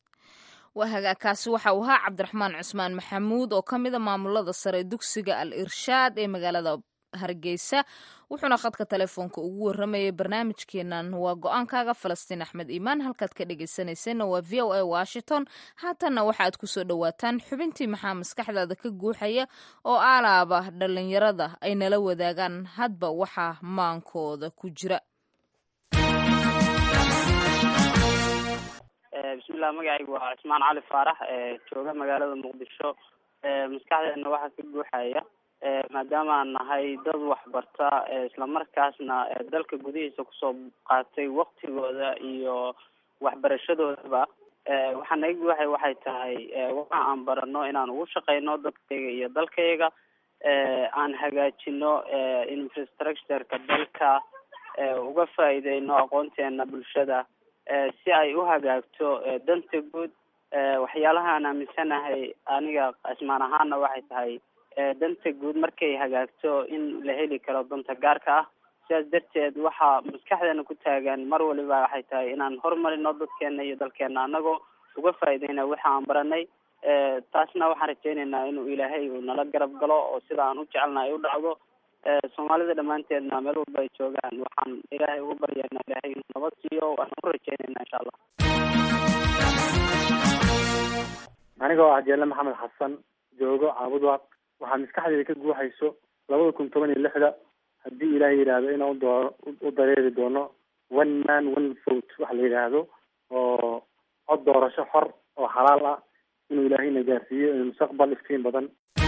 waa hagaagkaasi waxa uu ahaa cabdiraxmaan cusmaan maxamuud oo ka mida maamulada sare dugsiga al irshaad ee magaalada hargeysa wuxuuna khadka telefoonka ugu waramayay barnaamijkeenan waa go-aankaaga falastiin axmed iimaan halkaad ka dhegeysaneyseenna waa v o a washington haatanna waxaaad kusoo dhowaataan xubintii maxaa maskaxdaada ka guuxaya oo aalaaba dhalinyarada ay nala wadaagaan hadba waxaa maankooda ku jira bismillah magacaygu waa cismaan cali faarax jooga magaalada muqdisho maskaxdeena waxaa ka guuxaya maadaama aan nahay dad waxbarta islamarkaasna dalka gudihiisa kusoo qaatay waktigooda iyo waxbarashadoodaba waxaa naga guuxaya waxay tahay waxa aan barano inaan ugu shaqeyno dadkayga iyo dalkayga aan hagaajino infrastructureka dalka uga faa'iideyno aqoonteena bulshada si ay u hagaagto danta guud waxyaalaha aan aaminsanahay aniga cismaan ahaana waxay tahay danta guud markay hagaagto in la heli karo danta gaarka ah sidaas darteed waxaa maskaxdeena ku taagan mar waliba waxay tahay inaan horumarino dadkeena iyo dalkeena anagoo uga faa'iideyna waxa aan baranay taasna waxaan rajeyneynaa inuu ilaahay uu nala garab galo oo sida aan u jecelnahay u dhacdo soomaalida dhammaanteedna meel walba ay joogaan waxaan ilaahay ugu baryaynaa ilaahay inuu nabad siiyo waan u rajeynayna insha allah aniga oo ah jeelle maxamed xasan joogo caabudwaq waxaa maskaxdeeda ka guuxayso labada kun toban iyo lixda haddii ilaahay yidhaahdo inaan udooro u dareeri doono one man one vote waxa la yidhaahdo oo cod doorasho xor oo xalaal ah inuu ilaahayna gaarsiiyo mustaqbal iftiin badan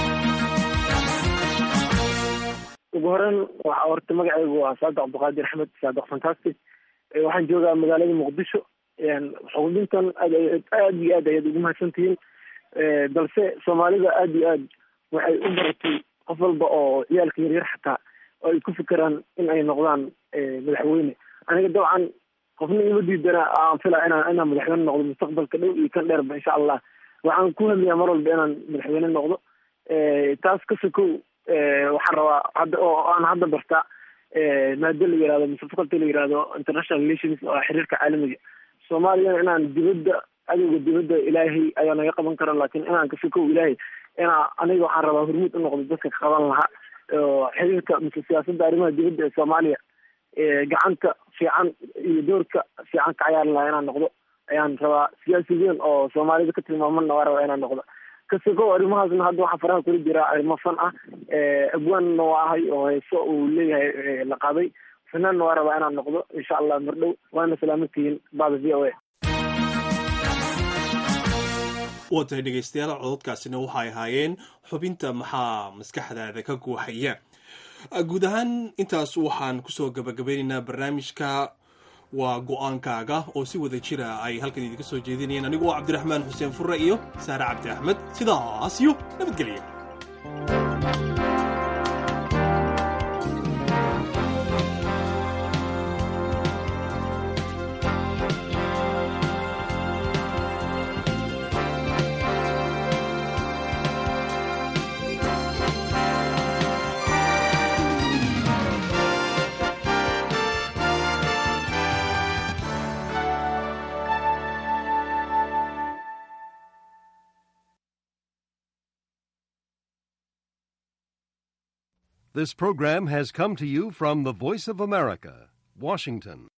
ugu horeyn waa horta magacaygu waa saadiq cabdiqaadir axmed saadiq fantastic waxaan joogaa magaalada muqdisho xuquuqdintan aad aad iyo aad ayaad ugu mahadsantihiin balse soomaalida aad iyo aad waxay u baratay qof walba oo ciyaalka yaryar xataa oo ay ku fikiraan in ay noqdaan madaxweyne aniga dabcan qofna ima diidana aan filaa inaan inaan madaxweyne noqdo mustaqbalka dhow iyo kan dheerba insha allah waxaan ku hamiyaa mar walba inaan madaxweyne noqdo taas ka sokow waxaan rabaa hadda oo aan hadda bartaa maado la yihahdo mise faculty la yihahdo international relations oo xiriirka caalamiga soomaaliyana inaan dibadda adowga dibadda ilaahay ayaa naga qaban kara laakiin inaan ka sokow ilaahay inaa aniga waxaan rabaa hormuud u noqdo dadka ka qaban lahaa xiriirka mise siyaasadda arrimaha dibadda ee soomaaliya gacanta fiican iyo doorka fiican ka cayaari lahaa inaan noqdo ayaan rabaa siyaasi weyn oo soomaalida ka tilmaamanna waa rabaa inaan noqdo kasokow arrimahaasna hadda waxaa faraha kula jiraa arrimo fan ah abwaanna waa ahay oo heeso uu leeyahay la qaaday fanaanna waa rabaa inaan noqdo insha allah mardhow waana salaamantihiin bada v o a waa tahay dhegaystayaal cododkaasina waxay ahaayeen xubinta maxaa maskaxdaada ka guuxaya guud ahaan intaas waxaan kusoo gabagabeynaynaa barnaamijka waa go-aankaaga oo si wada jira ay halkan idinka soo jeedinayeen anigu waa cabdiraxmaan xuseen furre iyo saare cabdi axmed sidaas iyo nabadgelya This program has come to you from the Voice of America, Washington.